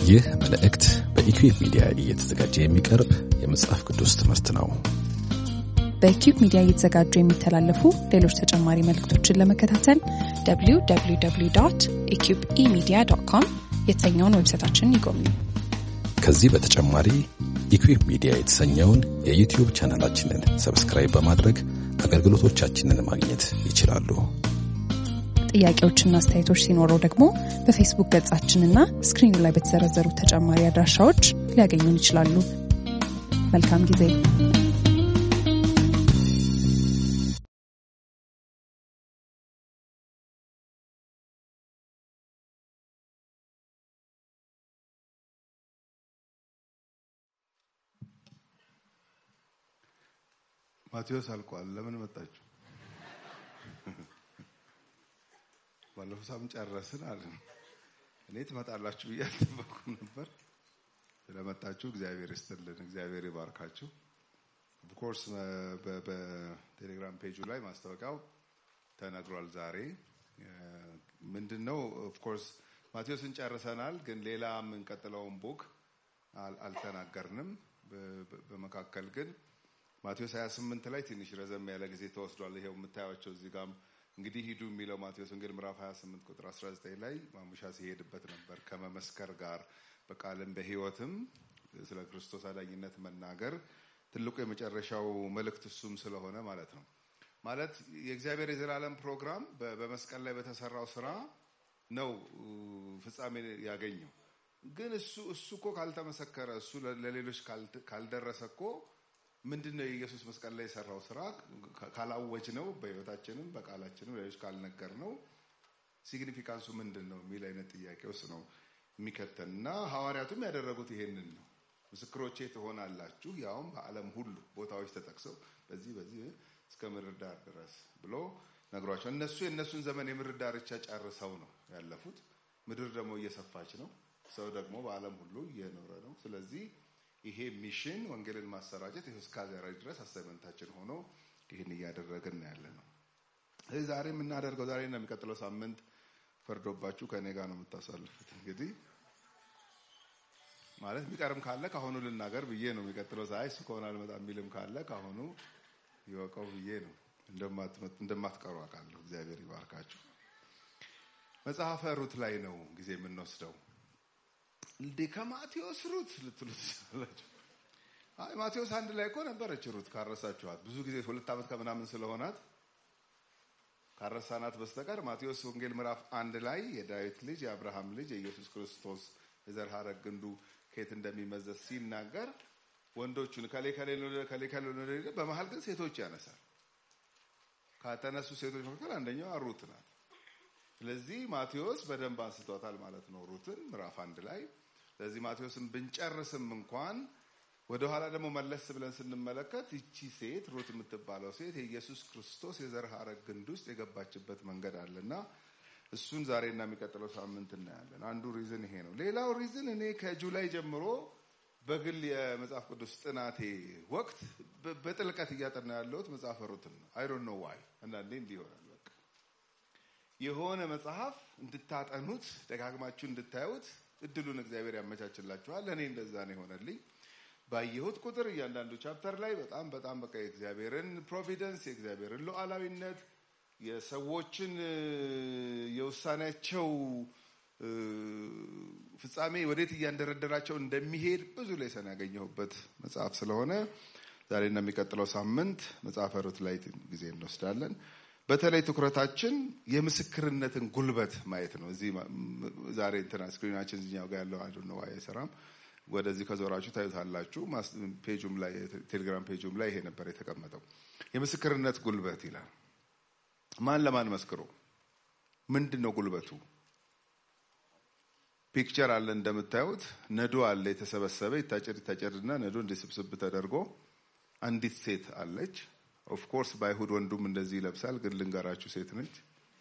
ይህ መልእክት በኢኩዌብ ሚዲያ እየተዘጋጀ የሚቀርብ የመጽሐፍ ቅዱስ ትምህርት ነው። በኪዩብ ሚዲያ እየተዘጋጁ የሚተላለፉ ሌሎች ተጨማሪ መልእክቶችን ለመከታተል www ኢኪዩብ ኢሚዲያ ዶት ኮም የተሰኘውን ዌብሳይታችንን ይጎብኙ። ከዚህ በተጨማሪ ኢኩዌብ ሚዲያ የተሰኘውን የዩቲዩብ ቻናላችንን ሰብስክራይብ በማድረግ አገልግሎቶቻችንን ማግኘት ይችላሉ። ጥያቄዎችና አስተያየቶች ሲኖረው ደግሞ በፌስቡክ ገጻችንና ስክሪኑ ላይ በተዘረዘሩ ተጨማሪ አድራሻዎች ሊያገኙን ይችላሉ። መልካም ጊዜ። ማቴዎስ አልቋል። ለምን መጣችሁ? ባለፈው ሳምንት ጨረስን አለን። እኔ ትመጣላችሁ ብዬ አልጠበኩም ነበር። ስለመጣችሁ እግዚአብሔር ይስጥልን፣ እግዚአብሔር ይባርካችሁ። ኦፍኮርስ በቴሌግራም ፔጁ ላይ ማስታወቂያው ተነግሯል። ዛሬ ምንድን ነው? ኦፍኮርስ ማቴዎስን ጨርሰናል፣ ግን ሌላ የምንቀጥለውን ቡክ አልተናገርንም። በመካከል ግን ማቴዎስ 28 ላይ ትንሽ ረዘም ያለ ጊዜ ተወስዷል። ይሄው የምታዩቸው እዚህ ጋም እንግዲህ ሂዱ የሚለው ማቴዎስ ወንጌል ምዕራፍ 28 ቁጥር 19 ላይ ማሙሻ ሲሄድበት ነበር። ከመመስከር ጋር በቃልም በሕይወትም ስለ ክርስቶስ አዳኝነት መናገር ትልቁ የመጨረሻው መልእክት እሱም ስለሆነ ማለት ነው። ማለት የእግዚአብሔር የዘላለም ፕሮግራም በመስቀል ላይ በተሰራው ስራ ነው ፍጻሜ ያገኘው። ግን እሱ እሱ እኮ ካልተመሰከረ እሱ ለሌሎች ካልደረሰ እኮ ምንድን ነው የኢየሱስ መስቀል ላይ የሰራው ስራ ካላወጅ ነው በህይወታችንም በቃላችንም ሌሎች ካልነገር ነው ሲግኒፊካንሱ ምንድን ነው የሚል አይነት ጥያቄ ውስጥ ነው የሚከተን እና ሐዋርያቱም ያደረጉት ይሄንን ነው። ምስክሮቼ ትሆናላችሁ ያውም በዓለም ሁሉ ቦታዎች ተጠቅሰው በዚህ በዚህ እስከ ምድር ዳር ድረስ ብሎ ነግሯቸው እነሱ የእነሱን ዘመን የምድር ዳርቻ ጨርሰው ነው ያለፉት። ምድር ደግሞ እየሰፋች ነው። ሰው ደግሞ በዓለም ሁሉ እየኖረ ነው። ስለዚህ ይሄ ሚሽን ወንጌልን ማሰራጨት እስከ ዛሬ ድረስ አሳይመንታችን ሆኖ ይህን እያደረግን ያለ ነው። ስለዚህ ዛሬ የምናደርገው ዛሬ እና የሚቀጥለው ሳምንት ፈርዶባችሁ ከእኔ ጋር ነው የምታሳልፉት። እንግዲህ ማለት የሚቀርም ካለ ከአሁኑ ልናገር ብዬ ነው። የሚቀጥለው ሳይ እሱ ከሆነ አልመጣም የሚልም ካለ ከአሁኑ ይወቀው ብዬ ነው። እንደማትቀሩ አውቃለሁ። እግዚአብሔር ይባርካችሁ። መጽሐፈ ሩት ላይ ነው ጊዜ የምንወስደው እንዴ ከማቴዎስ ሩት ልትሉ ትችላላችሁ። አይ ማቴዎስ አንድ ላይ እኮ ነበረች ሩት ካረሳችኋት፣ ብዙ ጊዜ ሁለት ዓመት ከምናምን ስለሆናት ካረሳናት በስተቀር ማቴዎስ ወንጌል ምዕራፍ አንድ ላይ የዳዊት ልጅ የአብርሃም ልጅ የኢየሱስ ክርስቶስ የዘር ሐረግ ግንዱ ከየት እንደሚመዘዝ ሲናገር ወንዶቹን ከሌ ከሌ ከሌ ከሌ በመሀል ግን ሴቶች ያነሳል። ከተነሱ ሴቶች መካከል አንደኛዋ ሩት ናት። ስለዚህ ማቴዎስ በደንብ አንስቷታል ማለት ነው ሩትን ምዕራፍ አንድ ላይ ስለዚህ ማቴዎስን ብንጨርስም እንኳን ወደኋላ ደግሞ መለስ ብለን ስንመለከት ይቺ ሴት ሩት የምትባለው ሴት የኢየሱስ ክርስቶስ የዘር ሐረግ ግንድ ውስጥ የገባችበት መንገድ አለና እሱን ዛሬና የሚቀጥለው ሳምንት እናያለን። አንዱ ሪዝን ይሄ ነው። ሌላው ሪዝን እኔ ከጁላይ ጀምሮ በግል የመጽሐፍ ቅዱስ ጥናቴ ወቅት በጥልቀት እያጠና ያለሁት መጽሐፈ ሩትን ነው። አይ ዶንት ኖ ዋይ አንዳንዴ እንዲህ ይሆናል። በቃ የሆነ መጽሐፍ እንድታጠኑት ደጋግማችሁ እንድታዩት እድሉን እግዚአብሔር ያመቻችላችኋል። እኔ እንደዛ ነው የሆነልኝ። ባየሁት ቁጥር እያንዳንዱ ቻፕተር ላይ በጣም በጣም በቃ የእግዚአብሔርን ፕሮቪደንስ የእግዚአብሔርን ሉዓላዊነት የሰዎችን የውሳኔያቸው ፍጻሜ ወዴት እያንደረደራቸው እንደሚሄድ ብዙ ሌሰን ያገኘሁበት መጽሐፍ ስለሆነ ዛሬና የሚቀጥለው ሳምንት መጽሐፈ ሩት ላይ ጊዜ እንወስዳለን። በተለይ ትኩረታችን የምስክርነትን ጉልበት ማየት ነው። እዚህ ዛሬ እንትና ስክሪናችን እዚኛው ጋር ያለው አንዱ ነው አይሰራም። ወደዚህ ከዞራችሁ ታዩታላችሁ። ፔጁም ላይ ቴሌግራም ፔጁም ላይ ይሄ ነበር የተቀመጠው። የምስክርነት ጉልበት ይላል። ማን ለማን መስክሮ ምንድን ነው ጉልበቱ? ፒክቸር አለ እንደምታዩት፣ ነዶ አለ የተሰበሰበ ይታጨድ ይታጨድና ነዶ እንዲስብስብ ተደርጎ አንዲት ሴት አለች። ኦፍኮርስ በአይሁድ ወንዱም እንደዚህ ይለብሳል፣ ግን ልንገራችሁ ሴት ነች።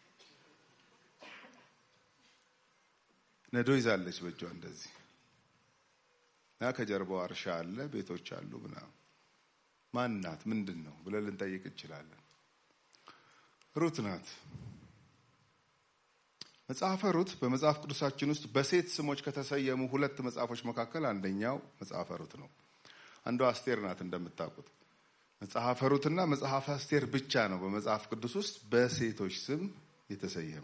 ነዶ ይዛለች በእጇ እንደዚህ እና ከጀርባዋ እርሻ አለ፣ ቤቶች አሉ ምናምን። ማን ናት? ምንድን ነው ብለን ልንጠይቅ እንችላለን። ሩት ናት። መጽሐፈ ሩት በመጽሐፍ ቅዱሳችን ውስጥ በሴት ስሞች ከተሰየሙ ሁለት መጽሐፎች መካከል አንደኛው መጽሐፈ ሩት ነው። አንዷ አስቴር ናት እንደምታውቁት። መጽሐፈ ሩትና መጽሐፈ አስቴር ብቻ ነው በመጽሐፍ ቅዱስ ውስጥ በሴቶች ስም የተሰየመ።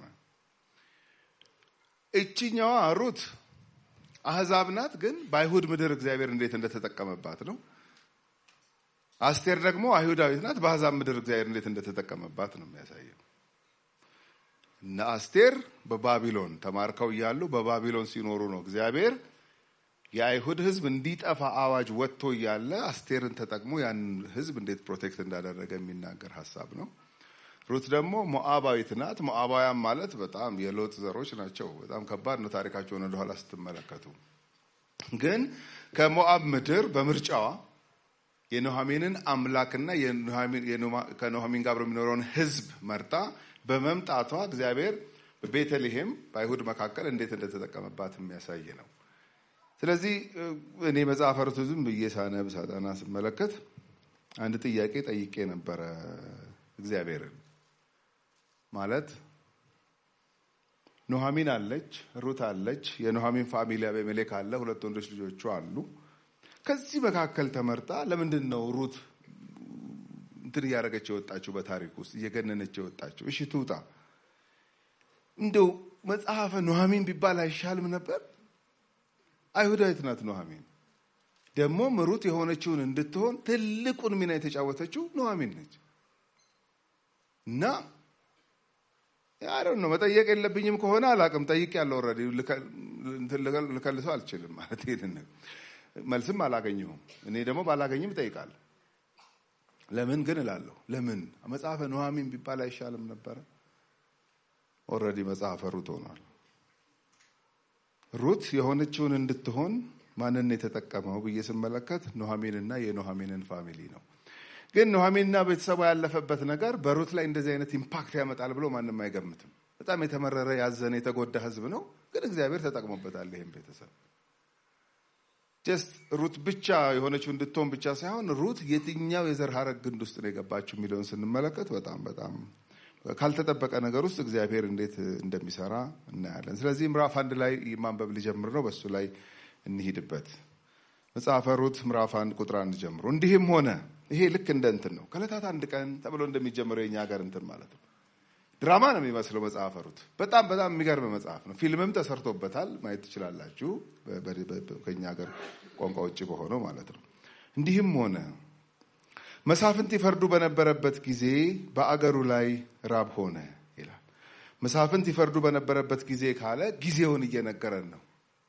እችኛዋ ሩት አህዛብ ናት፣ ግን በአይሁድ ምድር እግዚአብሔር እንዴት እንደተጠቀመባት ነው። አስቴር ደግሞ አይሁዳዊት ናት፣ በአህዛብ ምድር እግዚአብሔር እንዴት እንደተጠቀመባት ነው የሚያሳየው። እነ አስቴር በባቢሎን ተማርከው እያሉ በባቢሎን ሲኖሩ ነው እግዚአብሔር የአይሁድ ሕዝብ እንዲጠፋ አዋጅ ወጥቶ እያለ አስቴርን ተጠቅሞ ያን ሕዝብ እንዴት ፕሮቴክት እንዳደረገ የሚናገር ሀሳብ ነው። ሩት ደግሞ ሞአባዊት ናት። ሞአባውያን ማለት በጣም የሎጥ ዘሮች ናቸው። በጣም ከባድ ነው ታሪካቸውን ወደኋላ ስትመለከቱ። ግን ከሞአብ ምድር በምርጫዋ የኑኃሚንን አምላክና ከኑኃሚን ጋር የሚኖረውን ሕዝብ መርጣ በመምጣቷ እግዚአብሔር በቤተልሔም በአይሁድ መካከል እንዴት እንደተጠቀመባት የሚያሳይ ነው። ስለዚህ እኔ መጽሐፈ ሩት ዝም ብዬ ሳነብ ሳጠና ስመለከት አንድ ጥያቄ ጠይቄ ነበረ እግዚአብሔርን ማለት ኑኃሚን አለች፣ ሩት አለች፣ የኑኃሚን ፋሚሊ አቤሜሌክ አለ፣ ሁለት ወንዶች ልጆቹ አሉ። ከዚህ መካከል ተመርጣ ለምንድን ነው ሩት እንትን እያደረገች የወጣችው በታሪክ ውስጥ እየገነነች የወጣችው? እሺ ትውጣ። እንደው መጽሐፈ ኑኃሚን ቢባል አይሻልም ነበር? አይሁዳዊት ናት ኑኃሚን። ደግሞም ሩት የሆነችውን እንድትሆን ትልቁን ሚና የተጫወተችው ኑኃሚን ነች። እና አይ ነው መጠየቅ የለብኝም ከሆነ አላቅም። ጠይቅ ያለው ኦልሬዲ ልከልሰው አልችልም ማለት ይሄንን መልስም አላገኘሁም። እኔ ደግሞ ባላገኝም እጠይቃለሁ። ለምን ግን እላለሁ። ለምን መጽሐፈ ኑኃሚን ቢባል አይሻልም ነበረ? ኦልሬዲ መጽሐፈ ሩት ሆኗል። ሩት የሆነችውን እንድትሆን ማንን የተጠቀመው ብዬ ስመለከት ኑኃሚንና የኑኃሚንን ፋሚሊ ነው። ግን ኑኃሚንና ቤተሰቧ ያለፈበት ነገር በሩት ላይ እንደዚህ አይነት ኢምፓክት ያመጣል ብሎ ማንም አይገምትም። በጣም የተመረረ ያዘነ፣ የተጎዳ ሕዝብ ነው። ግን እግዚአብሔር ተጠቅሞበታል ይህም ቤተሰብ ጀስት ሩት ብቻ የሆነችው እንድትሆን ብቻ ሳይሆን ሩት የትኛው የዘር ሀረግ ግንድ ውስጥ ነው የገባችው የሚለውን ስንመለከት በጣም በጣም ካልተጠበቀ ነገር ውስጥ እግዚአብሔር እንዴት እንደሚሰራ እናያለን። ስለዚህ ምዕራፍ አንድ ላይ ማንበብ ሊጀምር ነው። በሱ ላይ እንሂድበት። መጽሐፈ ሩት ምዕራፍ አንድ ቁጥር አንድ ጀምሮ እንዲህም ሆነ። ይሄ ልክ እንደ እንትን ነው ከዕለታት አንድ ቀን ተብሎ እንደሚጀምረው የኛ ሀገር እንትን ማለት ነው። ድራማ ነው የሚመስለው መጽሐፈ ሩት። በጣም በጣም የሚገርም መጽሐፍ ነው። ፊልምም ተሰርቶበታል፣ ማየት ትችላላችሁ። ከኛ ሀገር ቋንቋ ውጭ በሆነው ማለት ነው። እንዲህም ሆነ መሳፍንት ይፈርዱ በነበረበት ጊዜ በአገሩ ላይ ራብ ሆነ ይላል። መሳፍንት ይፈርዱ በነበረበት ጊዜ ካለ ጊዜውን እየነገረን ነው።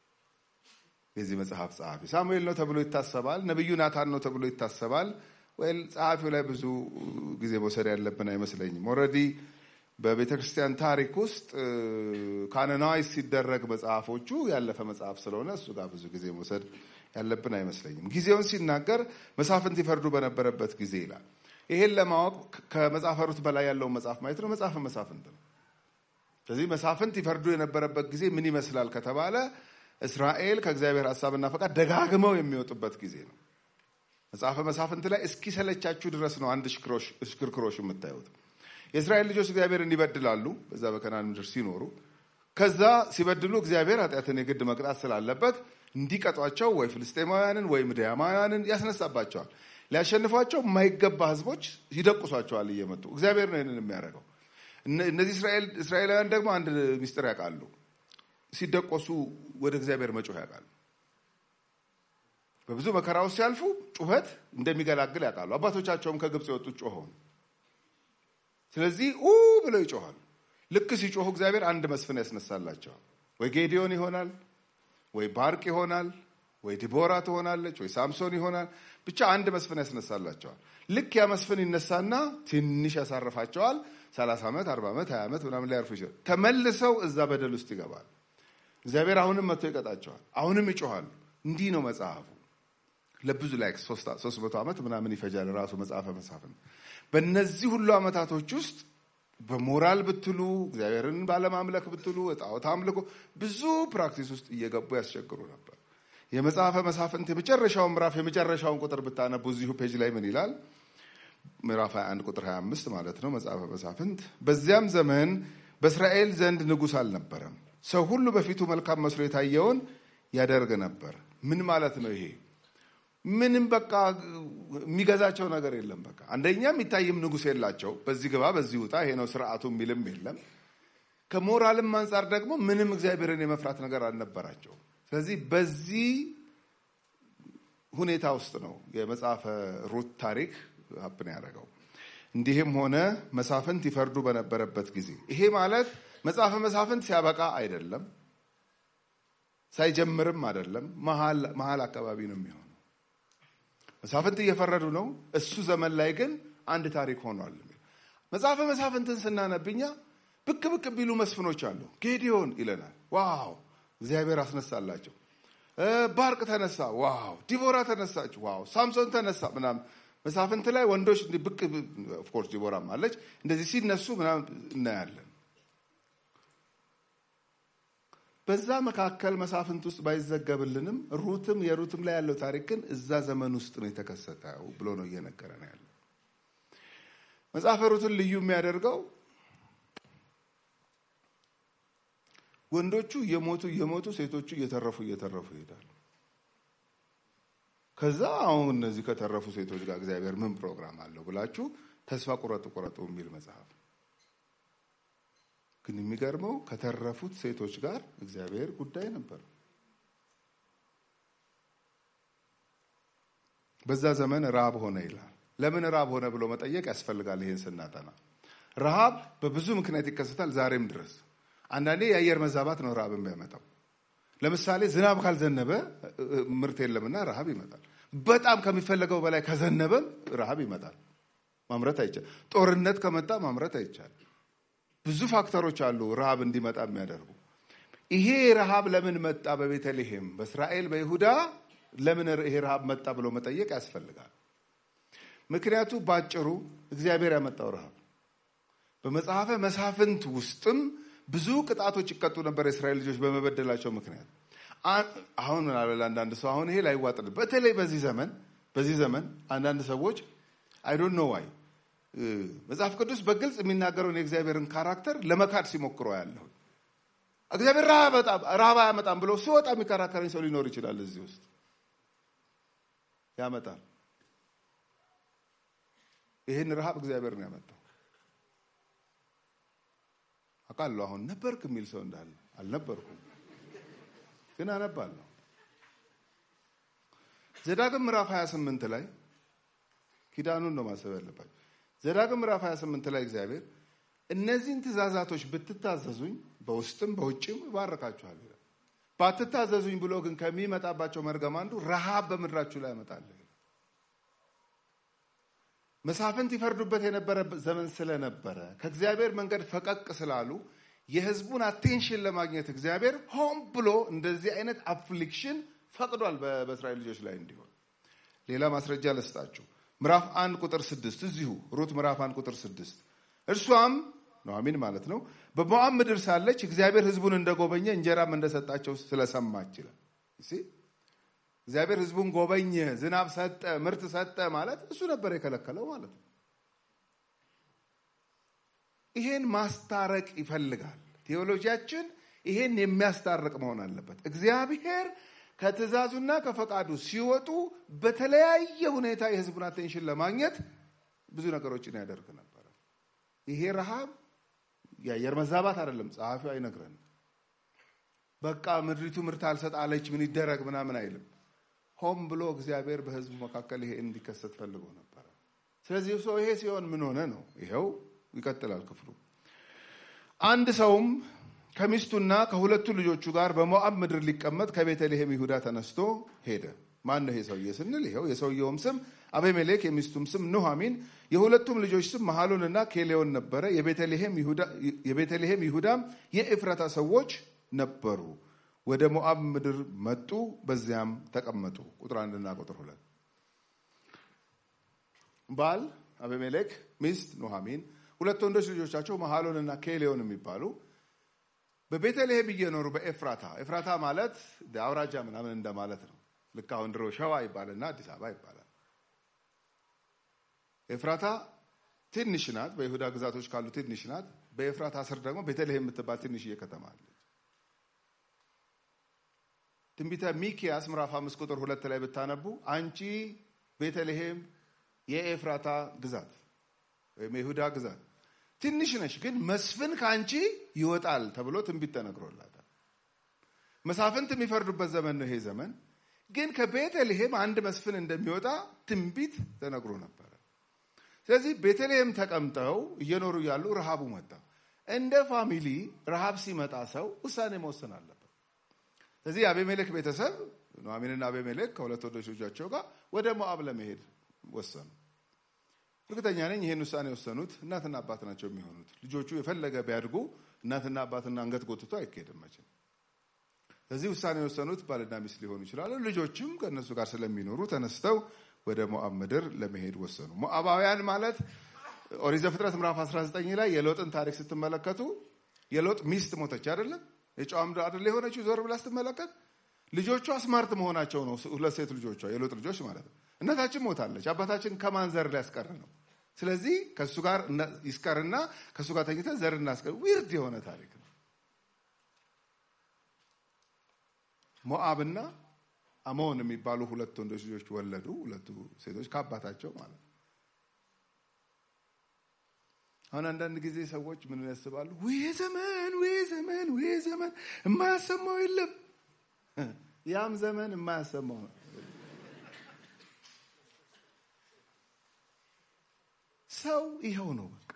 የዚህ መጽሐፍ ጸሐፊ ሳሙኤል ነው ተብሎ ይታሰባል። ነቢዩ ናታን ነው ተብሎ ይታሰባል። ወይ ጸሐፊው ላይ ብዙ ጊዜ መውሰድ ያለብን አይመስለኝም። ኦልሬዲ በቤተ ክርስቲያን ታሪክ ውስጥ ካኖናይዝ ሲደረግ መጽሐፎቹ ያለፈ መጽሐፍ ስለሆነ እሱ ጋር ብዙ ጊዜ መውሰድ ያለብን አይመስለኝም። ጊዜውን ሲናገር መሳፍንት ይፈርዱ በነበረበት ጊዜ ይላል። ይሄን ለማወቅ ከመጽሐፈ ሩት በላይ ያለውን መጽሐፍ ማየት ነው። መጽሐፈ መሳፍንት ነው። ስለዚህ መሳፍንት ይፈርዱ የነበረበት ጊዜ ምን ይመስላል ከተባለ እስራኤል ከእግዚአብሔር ሀሳብና ፈቃድ ደጋግመው የሚወጡበት ጊዜ ነው። መጽሐፈ መሳፍንት ላይ እስኪሰለቻችሁ ድረስ ነው አንድ ሽክርክሮሽ የምታዩት። የእስራኤል ልጆች እግዚአብሔርን ይበድላሉ፣ በዛ በከናን ምድር ሲኖሩ። ከዛ ሲበድሉ እግዚአብሔር ኃጢአትን የግድ መቅጣት ስላለበት እንዲቀጧቸው ወይ ፍልስጤማውያንን ወይ ምድያማውያንን ያስነሳባቸዋል። ሊያሸንፏቸው የማይገባ ህዝቦች ይደቁሷቸዋል እየመጡ እግዚአብሔር ነው ይህንን የሚያደርገው። እነዚህ እስራኤላውያን ደግሞ አንድ ሚስጥር ያውቃሉ። ሲደቆሱ ወደ እግዚአብሔር መጮህ ያውቃሉ። በብዙ መከራ ውስጥ ሲያልፉ ጩኸት እንደሚገላግል ያውቃሉ። አባቶቻቸውም ከግብፅ የወጡት ጮኸውን። ስለዚህ ኡ ብለው ይጮኋሉ። ልክ ሲጮሁ እግዚአብሔር አንድ መስፍን ያስነሳላቸዋል። ወይ ጌዲዮን ይሆናል፣ ወይ ባርቅ ይሆናል፣ ወይ ዲቦራ ትሆናለች፣ ወይ ሳምሶን ይሆናል። ብቻ አንድ መስፍን ያስነሳላቸዋል። ልክ ያ መስፍን ይነሳና ትንሽ ያሳርፋቸዋል። ሰላሳ ዓመት አርባ ዓመት ሀያ ዓመት ምናምን ሊያርፉ ይችላል። ተመልሰው እዛ በደል ውስጥ ይገባል። እግዚአብሔር አሁንም መጥቶ ይቀጣቸዋል። አሁንም ይጮኋሉ። እንዲህ ነው መጽሐፉ። ለብዙ ላይ ሶስት መቶ ዓመት ምናምን ይፈጃል ራሱ መጽሐፈ መሳፍንት። በእነዚህ ሁሉ ዓመታቶች ውስጥ በሞራል ብትሉ እግዚአብሔርን ባለማምለክ ብትሉ ጣዖት አምልኮ ብዙ ፕራክቲስ ውስጥ እየገቡ ያስቸግሩ ነበር። የመጽሐፈ መሳፍንት የመጨረሻውን ምዕራፍ የመጨረሻውን ቁጥር ብታነቡ እዚሁ ፔጅ ላይ ምን ይላል? ምዕራፍ 21 ቁጥር 25 ማለት ነው። መጽሐፈ መሳፍንት በዚያም ዘመን በእስራኤል ዘንድ ንጉሥ አልነበረም። ሰው ሁሉ በፊቱ መልካም መስሎ የታየውን ያደርግ ነበር። ምን ማለት ነው ይሄ? ምንም በቃ የሚገዛቸው ነገር የለም። በቃ አንደኛ የሚታይም ንጉሥ የላቸው። በዚህ ግባ፣ በዚህ ውጣ፣ ይሄ ነው ስርዓቱ የሚልም የለም። ከሞራልም አንጻር ደግሞ ምንም እግዚአብሔርን የመፍራት ነገር አልነበራቸው። ስለዚህ በዚህ ሁኔታ ውስጥ ነው የመጽሐፈ ሩት ታሪክ ሀፕን ያደረገው። እንዲህም ሆነ መሳፍንት ይፈርዱ በነበረበት ጊዜ ይሄ ማለት መጽሐፈ መሳፍንት ሲያበቃ አይደለም፣ ሳይጀምርም አይደለም፣ መሀል አካባቢ ነው የሚሆነው። መሳፍንት እየፈረዱ ነው። እሱ ዘመን ላይ ግን አንድ ታሪክ ሆኗል። መጽሐፈ መሳፍንትን ስናነብኛ ብቅ ብቅ ቢሉ መስፍኖች አሉ። ጌዲዮን ይለናል። ዋው እግዚአብሔር አስነሳላቸው። ባርቅ ተነሳ፣ ዋው ዲቦራ ተነሳች፣ ዋው ሳምሶን ተነሳ ምናምን መሳፍንት ላይ ወንዶች ብቅ ኦፍኮርስ ዲቦራም አለች። እንደዚህ ሲነሱ ምናምን እናያለን። በዛ መካከል መሳፍንት ውስጥ ባይዘገብልንም ሩትም የሩትም ላይ ያለው ታሪክ ግን እዛ ዘመን ውስጥ ነው የተከሰተው ብሎ ነው እየነገረ ነው ያለው። መጽሐፈ ሩትን ልዩ የሚያደርገው ወንዶቹ እየሞቱ እየሞቱ ሴቶቹ እየተረፉ እየተረፉ ይሄዳሉ። ከዛ አሁን እነዚህ ከተረፉ ሴቶች ጋር እግዚአብሔር ምን ፕሮግራም አለው ብላችሁ ተስፋ ቁረጡ ቁረጡ የሚል መጽሐፍ። ግን የሚገርመው ከተረፉት ሴቶች ጋር እግዚአብሔር ጉዳይ ነበር። በዛ ዘመን ረሃብ ሆነ ይላል። ለምን ረሃብ ሆነ ብሎ መጠየቅ ያስፈልጋል። ይሄን ስናጠና ረሃብ በብዙ ምክንያት ይከሰታል ዛሬም ድረስ። አንዳንዴ የአየር መዛባት ነው ረሃብ የሚያመጣው። ለምሳሌ ዝናብ ካልዘነበ ምርት የለምና ረሃብ ይመጣል። በጣም ከሚፈለገው በላይ ከዘነበም ረሃብ ይመጣል። ማምረት አይቻል። ጦርነት ከመጣ ማምረት አይቻል። ብዙ ፋክተሮች አሉ ረሃብ እንዲመጣ የሚያደርጉ። ይሄ ረሃብ ለምን መጣ በቤተልሔም በእስራኤል በይሁዳ ለምን ይሄ ረሃብ መጣ ብሎ መጠየቅ ያስፈልጋል። ምክንያቱ ባጭሩ እግዚአብሔር ያመጣው ረሃብ በመጽሐፈ መሳፍንት ውስጥም ብዙ ቅጣቶች ይቀጡ ነበር የእስራኤል ልጆች በመበደላቸው ምክንያት። አሁን ምናለ አንዳንድ ሰው አሁን ይሄ ላይዋጥል በተለይ በዚህ ዘመን በዚህ ዘመን አንዳንድ ሰዎች አይ ዶንት ኖ ዋይ መጽሐፍ ቅዱስ በግልጽ የሚናገረውን የእግዚአብሔርን ካራክተር ለመካድ ሲሞክሮ ያለሁ እግዚአብሔር ረሃብ አያመጣም ብሎ ሲወጣ የሚከራከረኝ ሰው ሊኖር ይችላል። እዚህ ውስጥ ያመጣል። ይህን ረሃብ እግዚአብሔር ነው ያመጣው። አውቃለሁ። አሁን ነበርክ የሚል ሰው እንዳለ አልነበርኩም፣ ግን አነባለሁ። ዘዳግም ምዕራፍ 28 ላይ ኪዳኑን ነው ማሰብ ያለባቸው። ዘዳግም ምዕራፍ 28 ላይ እግዚአብሔር እነዚህን ትእዛዛቶች ብትታዘዙኝ በውስጥም በውጭም እባርካችኋል ይላል። ባትታዘዙኝ ብሎ ግን ከሚመጣባቸው መርገም አንዱ ረሃብ በምድራችሁ ላይ ያመጣል። መሳፍንት ይፈርዱበት የነበረ ዘመን ስለነበረ ከእግዚአብሔር መንገድ ፈቀቅ ስላሉ የሕዝቡን አቴንሽን ለማግኘት እግዚአብሔር ሆን ብሎ እንደዚህ አይነት አፍሊክሽን ፈቅዷል በእስራኤል ልጆች ላይ እንዲሆን። ሌላ ማስረጃ ልስጣችሁ። ምዕራፍ አንድ ቁጥር ስድስት እዚሁ ሩት ምዕራፍ አንድ ቁጥር ስድስት እርሷም ኑኃሚን ማለት ነው በሞዓብ ምድር ሳለች እግዚአብሔር ሕዝቡን እንደጎበኘ እንጀራም እንደሰጣቸው ስለሰማች ይላል። እግዚአብሔር ሕዝቡን ጎበኘ፣ ዝናብ ሰጠ፣ ምርት ሰጠ ማለት እሱ ነበር የከለከለው ማለት ነው። ይሄን ማስታረቅ ይፈልጋል ቴዎሎጂያችን። ይሄን የሚያስታርቅ መሆን አለበት። እግዚአብሔር ከትእዛዙና ከፈቃዱ ሲወጡ በተለያየ ሁኔታ የህዝቡን አቴንሽን ለማግኘት ብዙ ነገሮችን ያደርግ ነበረ። ይሄ ረሃብ የአየር መዛባት አይደለም። ጸሐፊው አይነግረንም። በቃ ምድሪቱ ምርት አልሰጥ አለች ምን ይደረግ ምናምን አይልም። ሆም ብሎ እግዚአብሔር በህዝቡ መካከል ይሄ እንዲከሰት ፈልጎ ነበረ። ስለዚህ ሰው ይሄ ሲሆን ምን ሆነ ነው? ይኸው ይቀጥላል ክፍሉ። አንድ ሰውም ከሚስቱና ከሁለቱ ልጆቹ ጋር በሞዓብ ምድር ሊቀመጥ ከቤተልሔም ይሁዳ ተነስቶ ሄደ። ማን ነው ይሄ ሰውዬ ስንል ይኸው የሰውየውም ስም አቤሜሌክ፣ የሚስቱም ስም ኑኃሚን፣ የሁለቱም ልጆች ስም መሐሎንና ኬሌዮን ነበረ። የቤተልሔም ይሁዳም የኤፍራታ ሰዎች ነበሩ። ወደ ሞዓብ ምድር መጡ፣ በዚያም ተቀመጡ። ቁጥር አንድና ቁጥር ሁለት ባል አቤሜሌክ፣ ሚስት ኑኃሚን፣ ሁለት ወንዶች ልጆቻቸው መሐሎንና ኬሌዮን የሚባሉ በቤተልሔም እየኖሩ በኤፍራታ ኤፍራታ ማለት አውራጃ ምናምን እንደማለት ነው። ልክ አሁን ድሮ ሸዋ ይባልና አዲስ አበባ ይባላል። ኤፍራታ ትንሽ ናት፣ በይሁዳ ግዛቶች ካሉ ትንሽ ናት። በኤፍራታ ስር ደግሞ ቤተልሔም የምትባል ትንሽዬ ከተማ አለች። ትንቢተ ሚኪያስ ምዕራፍ አምስት ቁጥር ሁለት ላይ ብታነቡ አንቺ ቤተልሔም የኤፍራታ ግዛት ወይም የይሁዳ ግዛት ትንሽ ነሽ፣ ግን መስፍን ከአንቺ ይወጣል ተብሎ ትንቢት ተነግሮላታል። መሳፍንት የሚፈርዱበት ዘመን ነው ይሄ ዘመን። ግን ከቤተልሔም አንድ መስፍን እንደሚወጣ ትንቢት ተነግሮ ነበረ። ስለዚህ ቤተልሔም ተቀምጠው እየኖሩ ያሉ ረሃቡ መጣ። እንደ ፋሚሊ ረሃብ ሲመጣ ሰው ውሳኔ መወሰን አለበት። ስለዚህ የአቤሜሌክ ቤተሰብ ኑኃሚንና አቤሜሌክ ከሁለት ወንዶች ልጆቻቸው ጋር ወደ ሞዓብ ለመሄድ ወሰኑ። እርግጠኛ ነኝ ይህን ውሳኔ የወሰኑት እናትና አባት ናቸው የሚሆኑት። ልጆቹ የፈለገ ቢያድጉ እናትና አባትና አንገት ጎትቶ አይካሄድም መቼም። ስለዚህ ውሳኔ የወሰኑት ባልና ሚስት ሊሆኑ ይችላሉ። ልጆችም ከእነሱ ጋር ስለሚኖሩ ተነስተው ወደ ሞዓብ ምድር ለመሄድ ወሰኑ። ሞዓባውያን ማለት ኦሪት ዘፍጥረት ምዕራፍ 19 ላይ የሎጥን ታሪክ ስትመለከቱ የሎጥ ሚስት ሞተች አይደለም? የጨዋ ምድር አይደለ የሆነችው? ዞር ብላ ስትመለከት ልጆቿ ስማርት መሆናቸው ነው። ሁለት ሴት ልጆቿ የሎጥ ልጆች ማለት ነው። እናታችን ሞታለች። አባታችን ከማን ዘር ሊያስቀር ነው? ስለዚህ ከእሱ ጋር ይስቀርና ከእሱ ጋር ተኝተን ዘር እናስቀር። ዊርድ የሆነ ታሪክ ነው። ሞዓብና አሞን የሚባሉ ሁለት ወንዶች ልጆች ወለዱ። ሁለቱ ሴቶች ከአባታቸው ማለት ነው። አሁን አንዳንድ ጊዜ ሰዎች ምን ያስባሉ? ውይ ዘመን፣ ውይ ዘመን፣ ውይ ዘመን የማያሰማው የለም። ያም ዘመን የማያሰማው ነው። ሰው ይኸው ነው። በቃ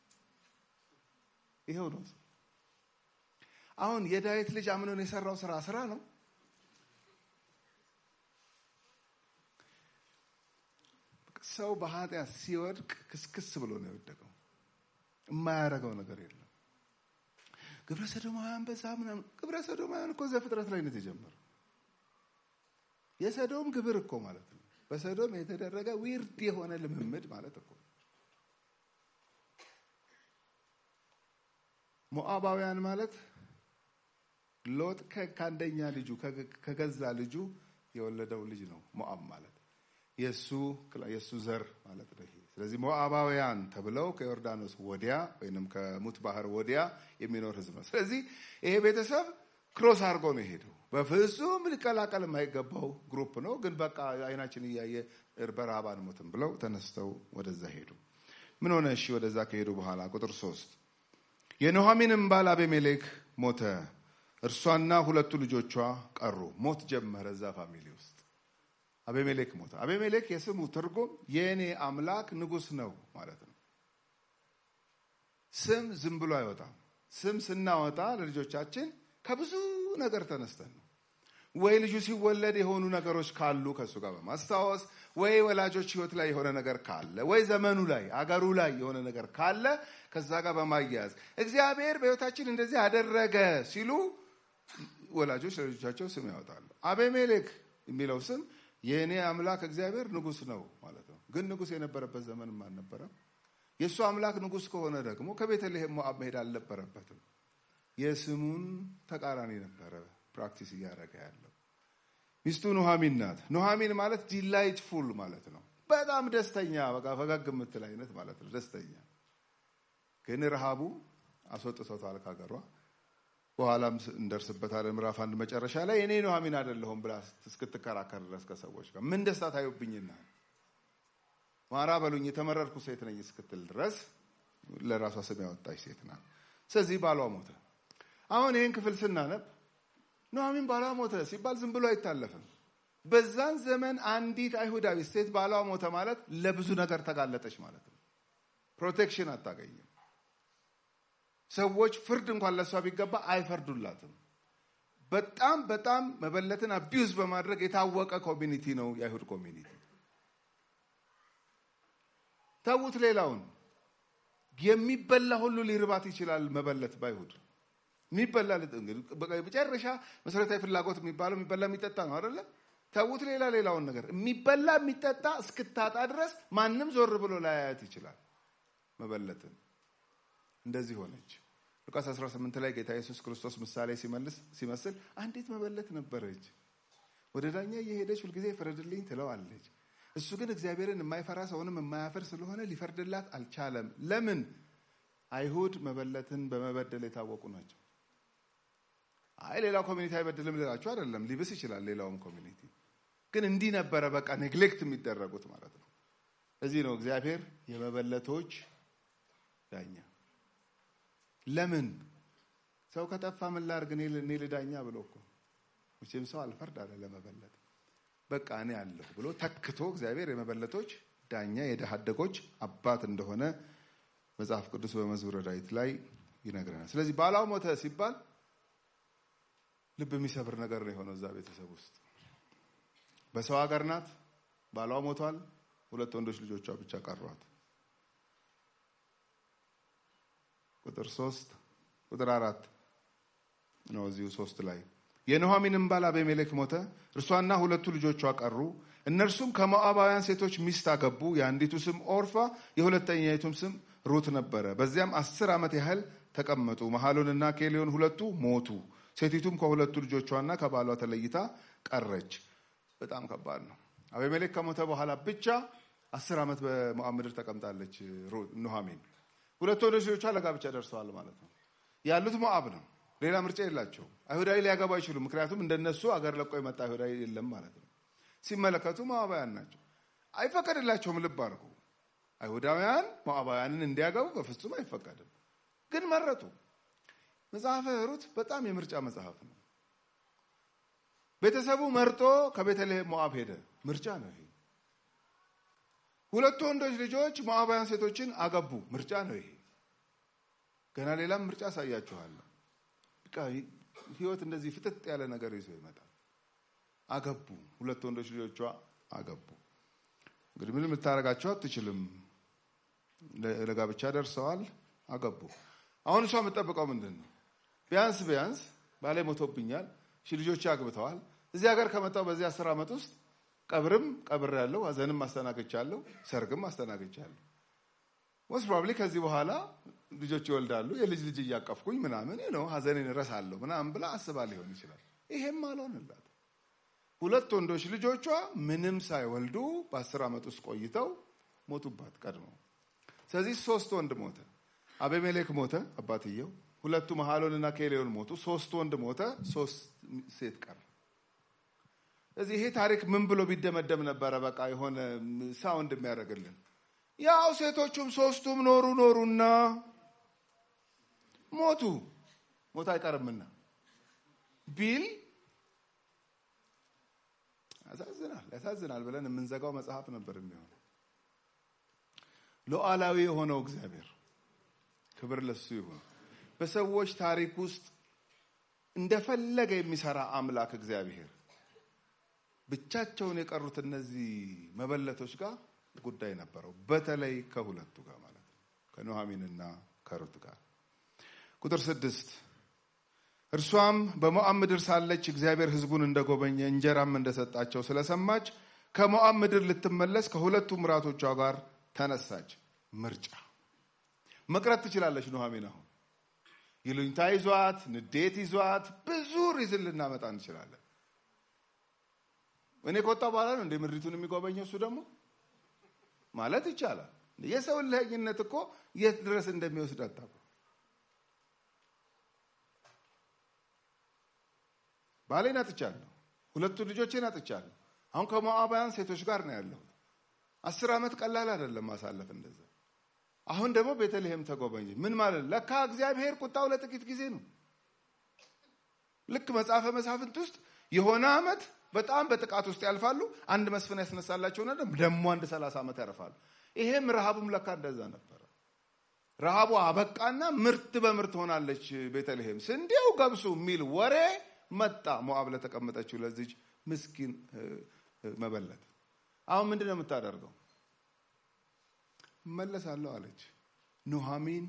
ይኸው ነው። አሁን የዳዊት ልጅ አምኖን የሰራው ስራ ስራ ነው። ሰው በኃጢአት ሲወድቅ ክስክስ ብሎ ነው የወደቀው። የማያደርገው ነገር የለም። ግብረ ሰዶማውያን በዛ ምናምን። ግብረ ሰዶማውያን እኮ ዘፍጥረት ላይ ነው የተጀመረው። የሰዶም ግብር እኮ ማለት ነው። በሰዶም የተደረገ ዊርድ የሆነ ልምምድ ማለት እኮ ሞዓባውያን ማለት ሎጥ ከአንደኛ ልጁ ከገዛ ልጁ የወለደው ልጅ ነው። ሞዓብ ማለት የእሱ የእሱ ዘር ማለት ነው። ስለዚህ ሞዓባውያን ተብለው ከዮርዳኖስ ወዲያ ወይንም ከሙት ባህር ወዲያ የሚኖር ህዝብ ነው። ስለዚህ ይሄ ቤተሰብ ክሮስ አድርጎ ነው የሄደው። በፍጹም ሊቀላቀል የማይገባው ግሩፕ ነው። ግን በቃ አይናችን እያየ በረሃብ አንሞትም ብለው ተነስተው ወደዛ ሄዱ። ምን ሆነ? እሺ ወደዛ ከሄዱ በኋላ ቁጥር ሶስት የኑኃሚንም ባል አቤሜሌክ ሞተ፣ እርሷና ሁለቱ ልጆቿ ቀሩ። ሞት ጀመረ እዛ ፋሚሊ ውስጥ አቤሜሌክ ሞተ። አቤሜሌክ የስሙ ትርጉም የእኔ አምላክ ንጉሥ ነው ማለት ነው። ስም ዝም ብሎ አይወጣም። ስም ስናወጣ ለልጆቻችን ከብዙ ነገር ተነስተን ነው። ወይ ልጁ ሲወለድ የሆኑ ነገሮች ካሉ ከእሱ ጋር በማስታወስ ወይ ወላጆች ሕይወት ላይ የሆነ ነገር ካለ ወይ ዘመኑ ላይ አገሩ ላይ የሆነ ነገር ካለ ከዛ ጋር በማያያዝ እግዚአብሔር በሕይወታችን እንደዚህ አደረገ ሲሉ ወላጆች ለልጆቻቸው ስም ያወጣሉ። አቤሜሌክ የሚለው ስም የእኔ አምላክ እግዚአብሔር ንጉሥ ነው ማለት ነው። ግን ንጉሥ የነበረበት ዘመንም አልነበረም። የእሱ አምላክ ንጉሥ ከሆነ ደግሞ ከቤተልሔም ሞዓብ መሄድ አልነበረበትም። የስሙን ተቃራኒ ነበረ ፕራክቲስ እያደረገ ያለው። ሚስቱ ኑኃሚን ናት። ኑኃሚን ማለት ዲላይትፉል ማለት ነው። በጣም ደስተኛ፣ በቃ ፈገግ የምትል አይነት ማለት ነው። ደስተኛ ግን ረሃቡ አስወጥቶታል ካገሯ። በኋላም እንደርስበታለን። ምዕራፍ አንድ መጨረሻ ላይ እኔ ኑኃሚን አይደለሁም ብላ እስክትከራከር ድረስ ከሰዎች ጋር ምን ደስታ ታዩብኝና ማራ በሉኝ የተመረርኩ ሴት ነኝ እስክትል ድረስ ለራሷ ስም ያወጣች ሴት ናት። ስለዚህ ባሏ ሞተ። አሁን ይህን ክፍል ስናነብ ኑኃሚን ባሏ ሞተ ሲባል ዝም ብሎ አይታለፍም። በዛን ዘመን አንዲት አይሁዳዊ ሴት ባሏ ሞተ ማለት ለብዙ ነገር ተጋለጠች ማለት ነው። ፕሮቴክሽን አታገኝም። ሰዎች ፍርድ እንኳን ለእሷ ቢገባ አይፈርዱላትም። በጣም በጣም መበለትን አቢዩዝ በማድረግ የታወቀ ኮሚኒቲ ነው የአይሁድ ኮሚኒቲ። ተዉት፣ ሌላውን የሚበላ ሁሉ ሊርባት ይችላል። መበለት ባይሁድ የሚበላ መጨረሻ መሰረታዊ ፍላጎት የሚባለው የሚበላ የሚጠጣ ነው አይደለ? ተዉት፣ ሌላ ሌላውን ነገር የሚበላ የሚጠጣ እስክታጣ ድረስ ማንም ዞር ብሎ ላያያት ይችላል። መበለትን እንደዚህ ሆነች። ሉቃስ 18 ላይ ጌታ ኢየሱስ ክርስቶስ ምሳሌ ሲመልስ ሲመስል አንዲት መበለት ነበረች። ወደ ዳኛ እየሄደች ሁልጊዜ ፍረድልኝ ትለዋለች። እሱ ግን እግዚአብሔርን የማይፈራ ሰውንም የማያፈር ስለሆነ ሊፈርድላት አልቻለም። ለምን? አይሁድ መበለትን በመበደል የታወቁ ናቸው። አይ ሌላው ኮሚኒቲ አይበድልም ልላችሁ አይደለም፣ ሊብስ ይችላል ሌላውም ኮሚኒቲ። ግን እንዲህ ነበረ በቃ ኔግሌክት የሚደረጉት ማለት ነው። እዚህ ነው እግዚአብሔር የመበለቶች ዳኛ። ለምን ሰው ከጠፋ ምን ላድርግ እኔ ልዳኛ ብሎ እኮ መቼም ሰው አልፈርድ አለ ለመበለት በቃ እኔ አለሁ ብሎ ተክቶ እግዚአብሔር የመበለቶች ዳኛ የድሃ አደጎች አባት እንደሆነ መጽሐፍ ቅዱስ በመዝሙረ ዳዊት ላይ ይነግረናል። ስለዚህ ባሏ ሞተ ሲባል ልብ የሚሰብር ነገር ነው የሆነው እዛ ቤተሰብ ውስጥ። በሰው ሀገር ናት፣ ባሏ ሞቷል፣ ሁለት ወንዶች ልጆቿ ብቻ ቀሯት። ቁጥር ሶስት ቁጥር አራት ነው እዚሁ ሶስት ላይ የኑኃሚንም ባል አቤሜሌክ ሞተ፣ እርሷና ሁለቱ ልጆቿ ቀሩ። እነርሱም ከሞዓባውያን ሴቶች ሚስት አገቡ። የአንዲቱ ስም ኦርፋ፣ የሁለተኛይቱም ስም ሩት ነበረ። በዚያም አስር ዓመት ያህል ተቀመጡ። መሐሎንና ኬሊዮን ሁለቱ ሞቱ። ሴቲቱም ከሁለቱ ልጆቿና ከባሏ ተለይታ ቀረች። በጣም ከባድ ነው። አቤሜሌክ ከሞተ በኋላ ብቻ አስር ዓመት በሞዓብ ምድር ተቀምጣለች ኑኃሚን። ሁለቱ ወንዶች ልጆቿ ለጋብቻ ደርሰዋል ማለት ነው። ያሉት ሞዓብ ነው። ሌላ ምርጫ የላቸውም። አይሁዳዊ ሊያገባ አይችሉም። ምክንያቱም እንደነሱ አገር ለቆ የመጣ አይሁዳዊ የለም ማለት ነው። ሲመለከቱ ሞዓባውያን ናቸው። አይፈቀድላቸውም። ልብ አድርጉ። አይሁዳውያን ሞዓባውያንን እንዲያገቡ በፍጹም አይፈቀድም። ግን መረጡ። መጽሐፈ ሩት በጣም የምርጫ መጽሐፍ ነው። ቤተሰቡ መርጦ ከቤተልሔም ሞዓብ ሄደ። ምርጫ ነው ይሄ። ሁለቱ ወንዶች ልጆች ሞዓባውያን ሴቶችን አገቡ። ምርጫ ነው ይሄ። ገና ሌላም ምርጫ አሳያችኋለሁ። ህይወት እንደዚህ ፍጥጥ ያለ ነገር ይዞ ይመጣል። አገቡ። ሁለት ወንዶች ልጆቿ አገቡ። እንግዲህ ምንም ልታደርጋቸው አትችልም። ለጋብቻ ደርሰዋል፣ አገቡ። አሁን እሷ የምጠብቀው ምንድን ነው? ቢያንስ ቢያንስ ባሌ ሞቶብኛል፣ ሺ ልጆች አግብተዋል። እዚህ ሀገር ከመጣው በዚህ አስር ዓመት ውስጥ ቀብርም ቀብር ያለው ሀዘንም አስተናግቻለሁ፣ ሰርግም አስተናግቻለሁ። ሞስት ፕሮባብሊ ከዚህ በኋላ ልጆች ይወልዳሉ፣ የልጅ ልጅ እያቀፍኩኝ ምናምን ነው ሀዘኔን እረሳለሁ ምናምን ብላ አስባ ሊሆን ይችላል። ይሄም አልሆንላት። ሁለት ወንዶች ልጆቿ ምንም ሳይወልዱ በአስር ዓመት ውስጥ ቆይተው ሞቱባት ቀድመው። ስለዚህ ሶስት ወንድ ሞተ። አቤሜሌክ ሞተ አባትየው። ሁለቱ መሐሎንና ኬሌዮን ሞቱ። ሶስት ወንድ ሞተ፣ ሶስት ሴት ቀረ። ስለዚህ ይሄ ታሪክ ምን ብሎ ቢደመደም ነበረ? በቃ የሆነ ሳውንድ የሚያደርግልን ያው ሴቶቹም ሶስቱም ኖሩ ኖሩና ሞቱ፣ ሞት አይቀርምና ቢል ያሳዝናል፣ ያሳዝናል ብለን የምንዘጋው መጽሐፍ ነበር የሚሆነው። ሉዓላዊ የሆነው እግዚአብሔር ክብር ለሱ ይሁን። በሰዎች ታሪክ ውስጥ እንደፈለገ የሚሰራ አምላክ እግዚአብሔር ብቻቸውን የቀሩት እነዚህ መበለቶች ጋር ጉዳይ ነበረው። በተለይ ከሁለቱ ጋር ማለት ነው፣ ከኑኃሚንና ከሩት ጋር። ቁጥር ስድስት እርሷም በሞዓብ ምድር ሳለች እግዚአብሔር ሕዝቡን እንደጎበኘ እንጀራም እንደሰጣቸው ስለሰማች ከሞዓብ ምድር ልትመለስ ከሁለቱ ምራቶቿ ጋር ተነሳች። ምርጫ መቅረት ትችላለች ኑኃሚን። አሁን ይሉኝታ ይዟት፣ ንዴት ይዟት ብዙ ሪዝን ልናመጣ እንችላለን። እኔ ከወጣ በኋላ ነው እንደ ምድሪቱን የሚጎበኘው እሱ ደግሞ ማለት ይቻላል። የሰው ልህኝነት እኮ የት ድረስ እንደሚወስድ አታውቁም። ባሌን አጥቻለሁ፣ ሁለቱ ልጆቼን አጥቻለሁ። አሁን ከሞዓባውያን ሴቶች ጋር ነው ያለሁት። አስር ዓመት ቀላል አይደለም ማሳለፍ እንደዛ። አሁን ደግሞ ቤተልሔም ተጎበኘ። ምን ማለት ነው? ለካ እግዚአብሔር ቁጣው ለጥቂት ጊዜ ነው። ልክ መጽሐፈ መሳፍንት ውስጥ የሆነ ዓመት በጣም በጥቃት ውስጥ ያልፋሉ። አንድ መስፍን ያስነሳላቸውና ደግሞ አንድ ሰላሳ ዓመት ያርፋሉ። ይሄም ረሃቡም ለካ እንደዛ ነበረ። ረሃቡ አበቃና ምርት በምርት ሆናለች ቤተልሔም፣ ስንዴው ገብሱ የሚል ወሬ መጣ። ሞዓብ ለተቀመጠችው ለዚች ምስኪን መበለት አሁን ምንድን ነው የምታደርገው? እመለሳለሁ አለች። ኑኃሚን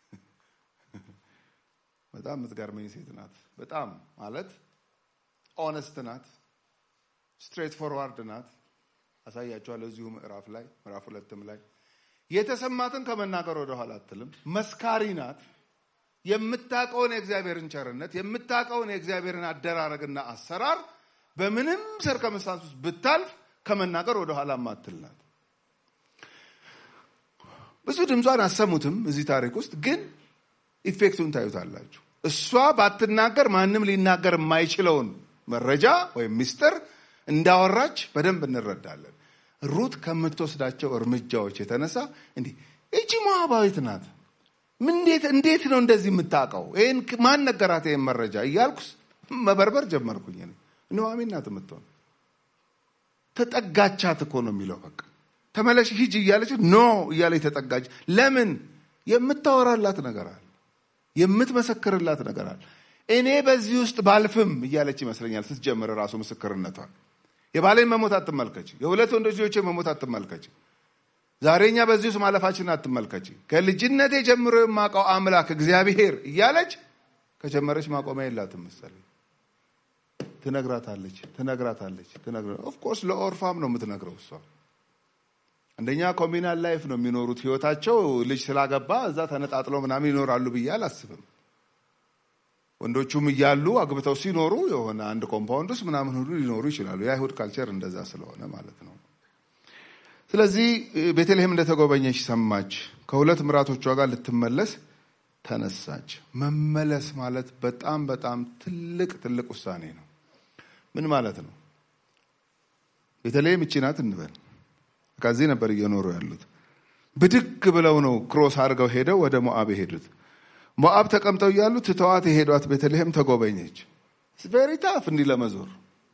በጣም የምትገርመኝ ሴት ናት። በጣም ማለት ኦነስት ናት። ስትሬት ፎርዋርድ ናት። አሳያቸዋለሁ እዚሁ ምዕራፍ ላይ ምዕራፍ ሁለትም ላይ የተሰማትን ከመናገር ወደኋላ አትልም። መስካሪ ናት። የምታውቀውን የእግዚአብሔርን ቸርነት የምታውቀውን የእግዚአብሔርን አደራረግና አሰራር በምንም ሰርከምስታንስ ውስጥ ብታልፍ ከመናገር ወደኋላ ማትል ናት። ብዙ ድምጿን አሰሙትም እዚህ ታሪክ ውስጥ ግን ኢፌክቱን ታዩታላችሁ። እሷ ባትናገር ማንም ሊናገር የማይችለውን መረጃ ወይም ሚስጥር እንዳወራች በደንብ እንረዳለን። ሩት ከምትወስዳቸው እርምጃዎች የተነሳ እንዲህ እቺ ሞዓባዊት ናት፣ እንዴት እንዴት ነው እንደዚህ የምታውቀው? ይህን ማን ነገራት ይህን መረጃ እያልኩ መበርበር ጀመርኩኝ። ኑኃሚን ናት የምትሆን ተጠጋቻት እኮ ነው የሚለው። በቃ ተመለሽ ሂጅ እያለች ኖ እያለች ተጠጋች። ለምን? የምታወራላት ነገር አለ፣ የምትመሰክርላት ነገር አለ። እኔ በዚህ ውስጥ ባልፍም እያለች ይመስለኛል ስትጀምር ራሱ ምስክርነቷን። የባሌን መሞት አትመልከች፣ የሁለት ወንዶች ልጆቼ መሞት አትመልከች፣ ዛሬ እኛ በዚህ ውስጥ ማለፋችን አትመልከች፣ ከልጅነቴ ጀምሮ የማውቀው አምላክ እግዚአብሔር እያለች ከጀመረች ማቆሚያ የላትም መሰለኝ። ትነግራታለች ትነግራታለች። ኦፍኮርስ ለኦርፋም ነው የምትነግረው እሷ። አንደኛ ኮሚናል ላይፍ ነው የሚኖሩት ህይወታቸው። ልጅ ስላገባ እዛ ተነጣጥለው ምናምን ይኖራሉ ብዬ አላስብም። ወንዶቹም እያሉ አግብተው ሲኖሩ የሆነ አንድ ኮምፓውንድ ውስጥ ምናምን ሁሉ ሊኖሩ ይችላሉ። የአይሁድ ካልቸር እንደዛ ስለሆነ ማለት ነው። ስለዚህ ቤተልሔም እንደተጎበኘች ሰማች። ከሁለት ምራቶቿ ጋር ልትመለስ ተነሳች። መመለስ ማለት በጣም በጣም ትልቅ ትልቅ ውሳኔ ነው። ምን ማለት ነው? ቤተልሔም ይቺ ናት እንበል። ከዚህ ነበር እየኖሩ ያሉት። ብድግ ብለው ነው ክሮስ አድርገው ሄደው ወደ ሞአብ የሄዱት። ሞአብ ተቀምጠው እያሉ ትተዋት የሄዷት ቤተልሔም ተጎበኘች። ቬሪ ታፍ እንዲህ ለመዞር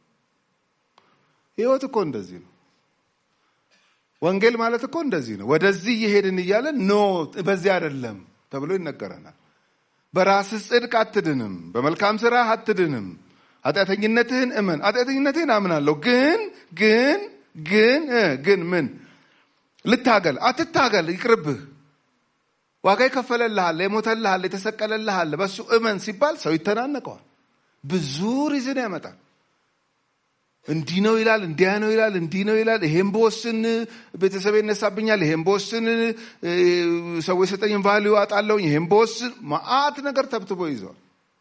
ህይወት እኮ እንደዚህ ነው። ወንጌል ማለት እኮ እንደዚህ ነው። ወደዚህ እየሄድን እያለን ኖ በዚህ አይደለም ተብሎ ይነገረናል። በራስህ ጽድቅ አትድንም፣ በመልካም ስራ አትድንም። ኃጢአተኝነትህን እመን። ኃጢአተኝነትህን አምናለሁ፣ ግን ግን ግን ግን ምን ልታገል? አትታገል፣ ይቅርብህ። ዋጋ ይከፈለልሃል፣ የሞተልሃል፣ የተሰቀለልሃል፣ በሱ እመን ሲባል ሰው ይተናነቀዋል። ብዙ ሪዝን ያመጣል። እንዲህ ነው ይላል፣ እንዲያ ነው ይላል፣ እንዲህ ነው ይላል። ይሄን በወስን ቤተሰብ ይነሳብኛል፣ ይሄን በወስን ሰው የሰጠኝን ቫሊዩ አጣለሁኝ፣ ይሄን በወስን መዓት ነገር ተብትቦ ይዘዋል።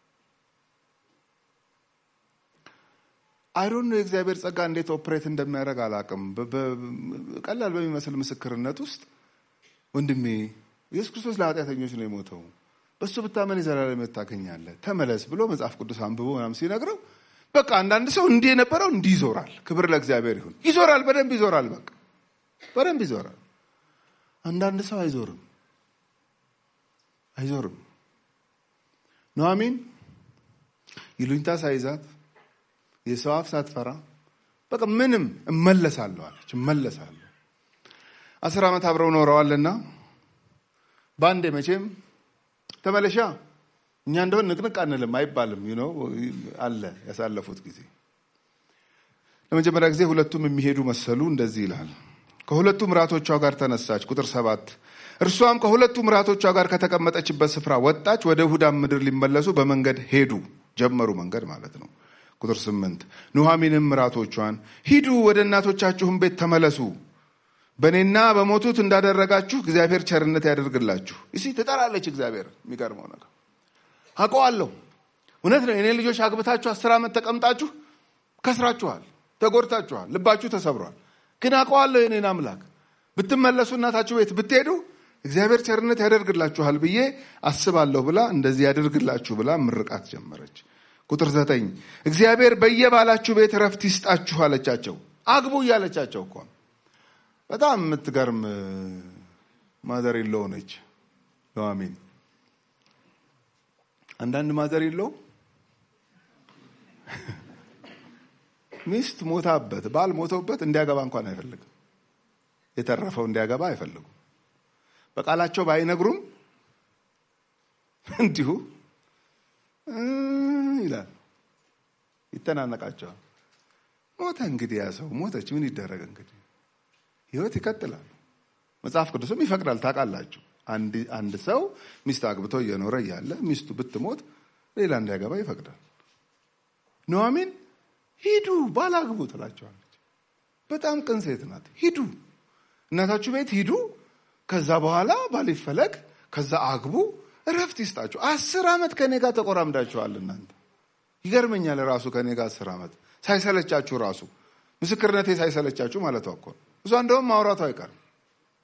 አይሮን ነው የእግዚአብሔር ጸጋ እንዴት ኦፕሬት እንደሚያደርግ አላውቅም። ቀላል በሚመስል ምስክርነት ውስጥ ወንድሜ ኢየሱስ ክርስቶስ ለኃጢአተኞች ነው የሞተው፣ በእሱ ብታመን የዘላለም ሕይወት ታገኛለህ፣ ተመለስ ብሎ መጽሐፍ ቅዱስ አንብቦ ምናምን ሲነግረው በቃ አንዳንድ ሰው እንዲህ የነበረው እንዲህ ይዞራል። ክብር ለእግዚአብሔር ይሁን። ይዞራል፣ በደንብ ይዞራል። በቃ በደንብ ይዞራል። አንዳንድ ሰው አይዞርም፣ አይዞርም። ኑኃሚን ይሉኝታ ሳይዛት የሰው አፍ ሳትፈራ በቃ ምንም እመለሳለሁ አለች። እመለሳለሁ አስር ዓመት አብረው ኖረዋልና በአንዴ መቼም ተመለሻ እኛ እንደሆን ንቅንቅ አንልም አይባልም። ነው አለ ያሳለፉት ጊዜ ለመጀመሪያ ጊዜ ሁለቱም የሚሄዱ መሰሉ። እንደዚህ ይላል። ከሁለቱ ምራቶቿ ጋር ተነሳች። ቁጥር ሰባት እርሷም ከሁለቱ ምራቶቿ ጋር ከተቀመጠችበት ስፍራ ወጣች። ወደ ይሁዳም ምድር ሊመለሱ በመንገድ ሄዱ። ጀመሩ መንገድ ማለት ነው። ቁጥር ስምንት ኑኃሚንም ምራቶቿን ሂዱ፣ ወደ እናቶቻችሁም ቤት ተመለሱ፣ በእኔና በሞቱት እንዳደረጋችሁ እግዚአብሔር ቸርነት ያደርግላችሁ። እሲ ትጠራለች። እግዚአብሔር የሚገርመው ነገር አውቀዋለሁ። እውነት ነው። የኔ ልጆች አግብታችሁ አስር ዓመት ተቀምጣችሁ ከስራችኋል፣ ተጎድታችኋል፣ ልባችሁ ተሰብሯል። ግን አውቀዋለሁ የኔን አምላክ ብትመለሱ እናታችሁ ቤት ብትሄዱ እግዚአብሔር ቸርነት ያደርግላችኋል ብዬ አስባለሁ ብላ እንደዚህ ያደርግላችሁ ብላ ምርቃት ጀመረች። ቁጥር ዘጠኝ እግዚአብሔር በየባላችሁ ቤት ረፍት ይስጣችሁ አለቻቸው። አግቡ እያለቻቸው እኮ በጣም የምትገርም ማዘር የለው ነች ኑኃሚን። አንዳንድ ማዘር የለው ሚስት ሞታበት ባል ሞተውበት እንዲያገባ እንኳን አይፈልግም። የተረፈው እንዲያገባ አይፈልጉም። በቃላቸው ባይነግሩም እንዲሁ ይላል ይተናነቃቸዋል። ሞተ እንግዲህ ያ ሰው ሞተች፣ ምን ይደረግ እንግዲህ ህይወት ይቀጥላል። መጽሐፍ ቅዱስም ይፈቅዳል። ታውቃላችሁ፣ አንድ ሰው ሚስት አግብቶ እየኖረ እያለ ሚስቱ ብትሞት ሌላ እንዲያገባ ይፈቅዳል። ኑኃሚን ሂዱ ባላግቡ ትላቸዋለች። በጣም ቅን ሴት ናት። ሂዱ እናታችሁ ቤት ሂዱ፣ ከዛ በኋላ ባል ይፈለግ፣ ከዛ አግቡ፣ እረፍት ይስጣችሁ። አስር ዓመት ከኔ ጋር ተቆራምዳችኋል እናንተ ይገርመኛል። ራሱ ከኔ ጋር አስር ዓመት ሳይሰለቻችሁ ራሱ ምስክርነቴ ሳይሰለቻችሁ ማለት እኮ እሷ እንደውም ማውራቱ አይቀርም።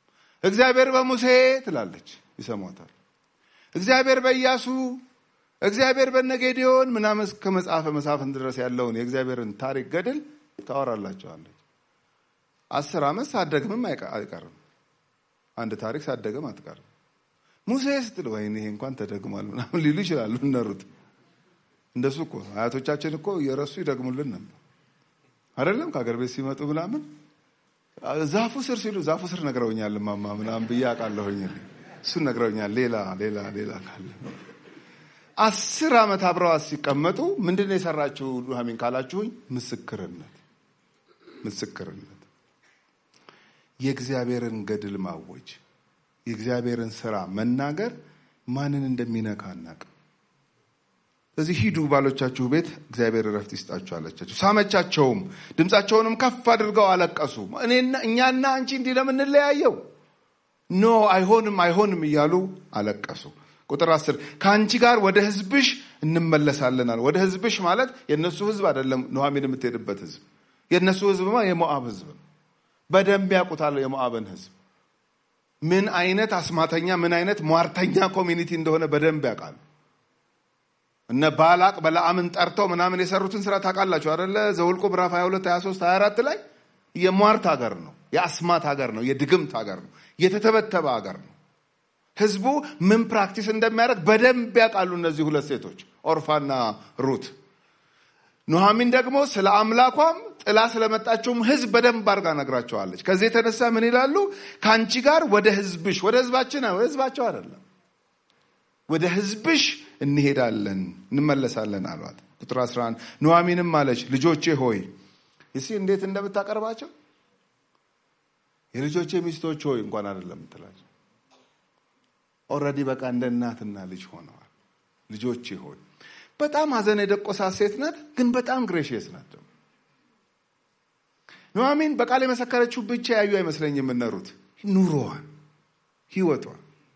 እግዚአብሔር በሙሴ ትላለች፣ ይሰሟታል። እግዚአብሔር በኢያሱ እግዚአብሔር በነጌዲዮን ምናምን እስከ መጽሐፈ መሳፍንት ድረስ ያለውን የእግዚአብሔርን ታሪክ ገድል ታወራላቸዋለች። አስር ዓመት ሳደግምም አይቀርም። አንድ ታሪክ ሳደግም አትቀርም። ሙሴ ስትል ወይኔ ይሄ እንኳን ተደግሟል ምናምን ሊሉ ይችላሉ። እነሩት እንደሱ እኮ አያቶቻችን እኮ እየረሱ ይደግሙልን ነበር አይደለም? ከሀገር ቤት ሲመጡ ምናምን ዛፉ ስር ሲሉ ዛፉ ስር ነግረውኛል ማማ ምናምን ብዬ አውቃለሁኝ። እሱን ነግረውኛል። ሌላ ሌላ ሌላ ካለ አስር ዓመት አብረዋት ሲቀመጡ ምንድን ነው የሰራችው ኑሐሚን ካላችሁኝ፣ ምስክርነት ምስክርነት የእግዚአብሔርን ገድል ማወጅ የእግዚአብሔርን ስራ መናገር ማንን እንደሚነካ አናውቅም። ስለዚህ ሂዱ ባሎቻችሁ ቤት እግዚአብሔር እረፍት ይስጣችሁ አለቻቸው። ሳመቻቸውም፣ ድምፃቸውንም ከፍ አድርገው አለቀሱ። እኛና አንቺ እንዲህ ለምንለያየው ኖ አይሆንም አይሆንም እያሉ አለቀሱ። ቁጥር አስር ከአንቺ ጋር ወደ ህዝብሽ እንመለሳለን አለ። ወደ ህዝብሽ ማለት የእነሱ ህዝብ አይደለም። ኑሐሚን የምትሄድበት ህዝብ የእነሱ ህዝብማ የሞዓብ ህዝብ ነው። በደንብ ያውቁታል የሞዓብን ህዝብ ምን አይነት አስማተኛ ምን አይነት ሟርተኛ ኮሚኒቲ እንደሆነ በደንብ ያውቃሉ። እነ ባላቅ በለዓምን ጠርተው ምናምን የሰሩትን ስራ ታውቃላችሁ አደለ? ዘውልቁ ምዕራፍ 22፣ 23፣ 24 ላይ የሟርት ሀገር ነው፣ የአስማት ሀገር ነው፣ የድግምት ሀገር ነው፣ የተተበተበ ሀገር ነው። ህዝቡ ምን ፕራክቲስ እንደሚያደርግ በደንብ ያውቃሉ እነዚህ ሁለት ሴቶች ኦርፋና ሩት። ኑሐሚን ደግሞ ስለ አምላኳም ጥላ ስለመጣችውም ህዝብ በደንብ አድርጋ ነግራቸዋለች። ከዚህ የተነሳ ምን ይላሉ? ከአንቺ ጋር ወደ ህዝብሽ፣ ወደ ህዝባችን፣ ወደ ህዝባቸው አይደለም፣ ወደ ህዝብሽ እንሄዳለን እንመለሳለን አሏት። ቁጥር 11 ኑሐሚንም አለች ልጆቼ ሆይ እሲ እንዴት እንደምታቀርባቸው የልጆቼ ሚስቶች ሆይ እንኳን አይደለም ምትላቸው ኦልሬዲ በቃ እንደ እናትና ልጅ ሆነዋል። ልጆቼ ሆይ በጣም ሀዘን የደቆሳት ሴት ናት፣ ግን በጣም ግሬሽየስ ናት። ደግሞ ኑሐሚን በቃል የመሰከረችው ብቻ ያዩ አይመስለኝ የምነሩት ኑሮዋን፣ ህይወቷን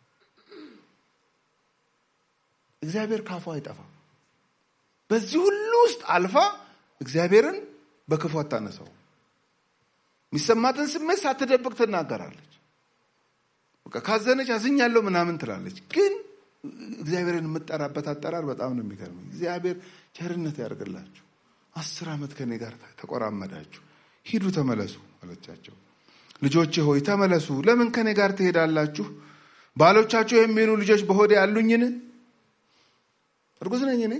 እግዚአብሔር ካፏ አይጠፋም። በዚህ ሁሉ ውስጥ አልፋ እግዚአብሔርን በክፉ አታነሳው። የሚሰማትን ስሜት ሳትደብቅ ትናገራለች። በቃ ካዘነች አዝኛለሁ ምናምን ትላለች። ግን እግዚአብሔርን የምጠራበት አጠራር በጣም ነው የሚገርመኝ። እግዚአብሔር ቸርነት ያደርግላችሁ። አስር ዓመት ከኔ ጋር ተቆራመዳችሁ፣ ሂዱ ተመለሱ አለቻቸው። ልጆቼ ሆይ ተመለሱ። ለምን ከኔ ጋር ትሄዳላችሁ? ባሎቻችሁ የሚሆኑ ልጆች በሆዴ ያሉኝን? እርጉዝ ነኝ እኔ።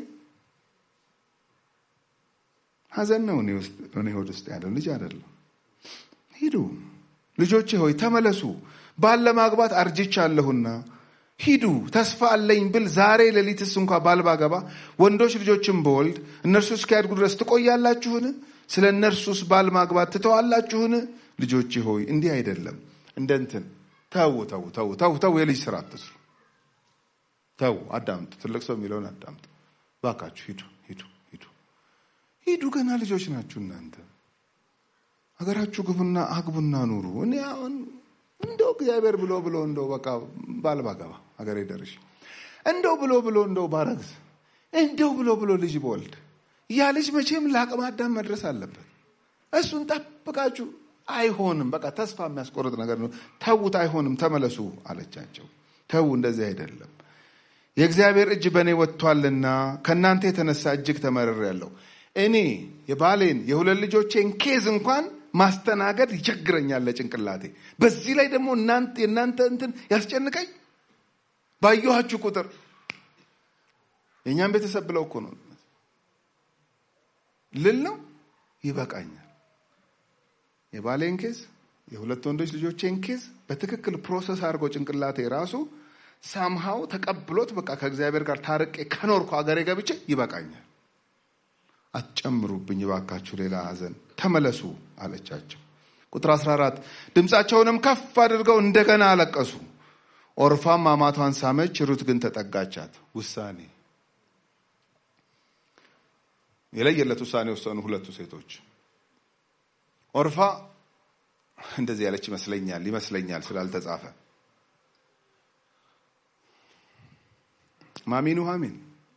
ሀዘን ነው እኔ ሆድ ውስጥ ያለው ልጅ አይደለም። ሂዱ ልጆቼ ሆይ ተመለሱ ባል ለማግባት አርጅቻለሁና ሂዱ። ተስፋ አለኝ ብል ዛሬ ሌሊትስ እንኳ ባል ባገባ ወንዶች ልጆችን በወልድ እነርሱ እስኪያድጉ ድረስ ትቆያላችሁን? ስለ እነርሱስ ባል ማግባት ትተዋላችሁን? ልጆቼ ሆይ እንዲህ አይደለም። እንደ እንትን ተው ተው ተው ተው ተው፣ የልጅ ስራ አትስሩ። ተው አዳምጡ። ትልቅ ሰው የሚለውን አዳምጡ። ባካችሁ ሂዱ ሂዱ ሂዱ ሂዱ። ገና ልጆች ናችሁ እናንተ። ሀገራችሁ ግቡና አግቡና ኑሩ። እኔ አሁን እንደው እግዚአብሔር ብሎ ብሎ እንደው በቃ ባል ባገባ ሀገሬ ደርሼ እንደው ብሎ ብሎ እንደው ባረግዝ እንደው ብሎ ብሎ ልጅ በወልድ ያ ልጅ መቼም ለአቅመ አዳም መድረስ አለበት። እሱን ጠብቃችሁ አይሆንም። በቃ ተስፋ የሚያስቆርጥ ነገር ነው። ተዉት፣ አይሆንም፣ ተመለሱ አለቻቸው። ተዉ፣ እንደዚህ አይደለም። የእግዚአብሔር እጅ በእኔ ወጥቷልና ከእናንተ የተነሳ እጅግ ተመርሬያለሁ። እኔ የባሌን የሁለት ልጆቼን ኬዝ እንኳን ማስተናገድ ይቸግረኛል ለጭንቅላቴ። በዚህ ላይ ደግሞ የእናንተ እንትን ያስጨንቀኝ። ባየኋችሁ ቁጥር የእኛም ቤተሰብ ብለው እኮ ነው ልል ነው ይበቃኛል። የባሌን ኬዝ የሁለት ወንዶች ልጆቼን ኬዝ በትክክል ፕሮሰስ አድርገው ጭንቅላቴ ራሱ ሳምሃው ተቀብሎት በቃ ከእግዚአብሔር ጋር ታርቄ ከኖርኩ ሀገሬ ገብቼ ይበቃኛል። አትጨምሩብኝ ባካችሁ ሌላ ሐዘን ተመለሱ አለቻቸው። ቁጥር 14 ድምፃቸውንም ከፍ አድርገው እንደገና አለቀሱ። ኦርፋም አማቷን ሳመች፣ ሩት ግን ተጠጋቻት። ውሳኔ የለየለት ውሳኔ ወሰኑ ሁለቱ ሴቶች። ኦርፋ እንደዚህ ያለች ይመስለኛል ይመስለኛል ስላልተጻፈ ማሚ ኑሐሚን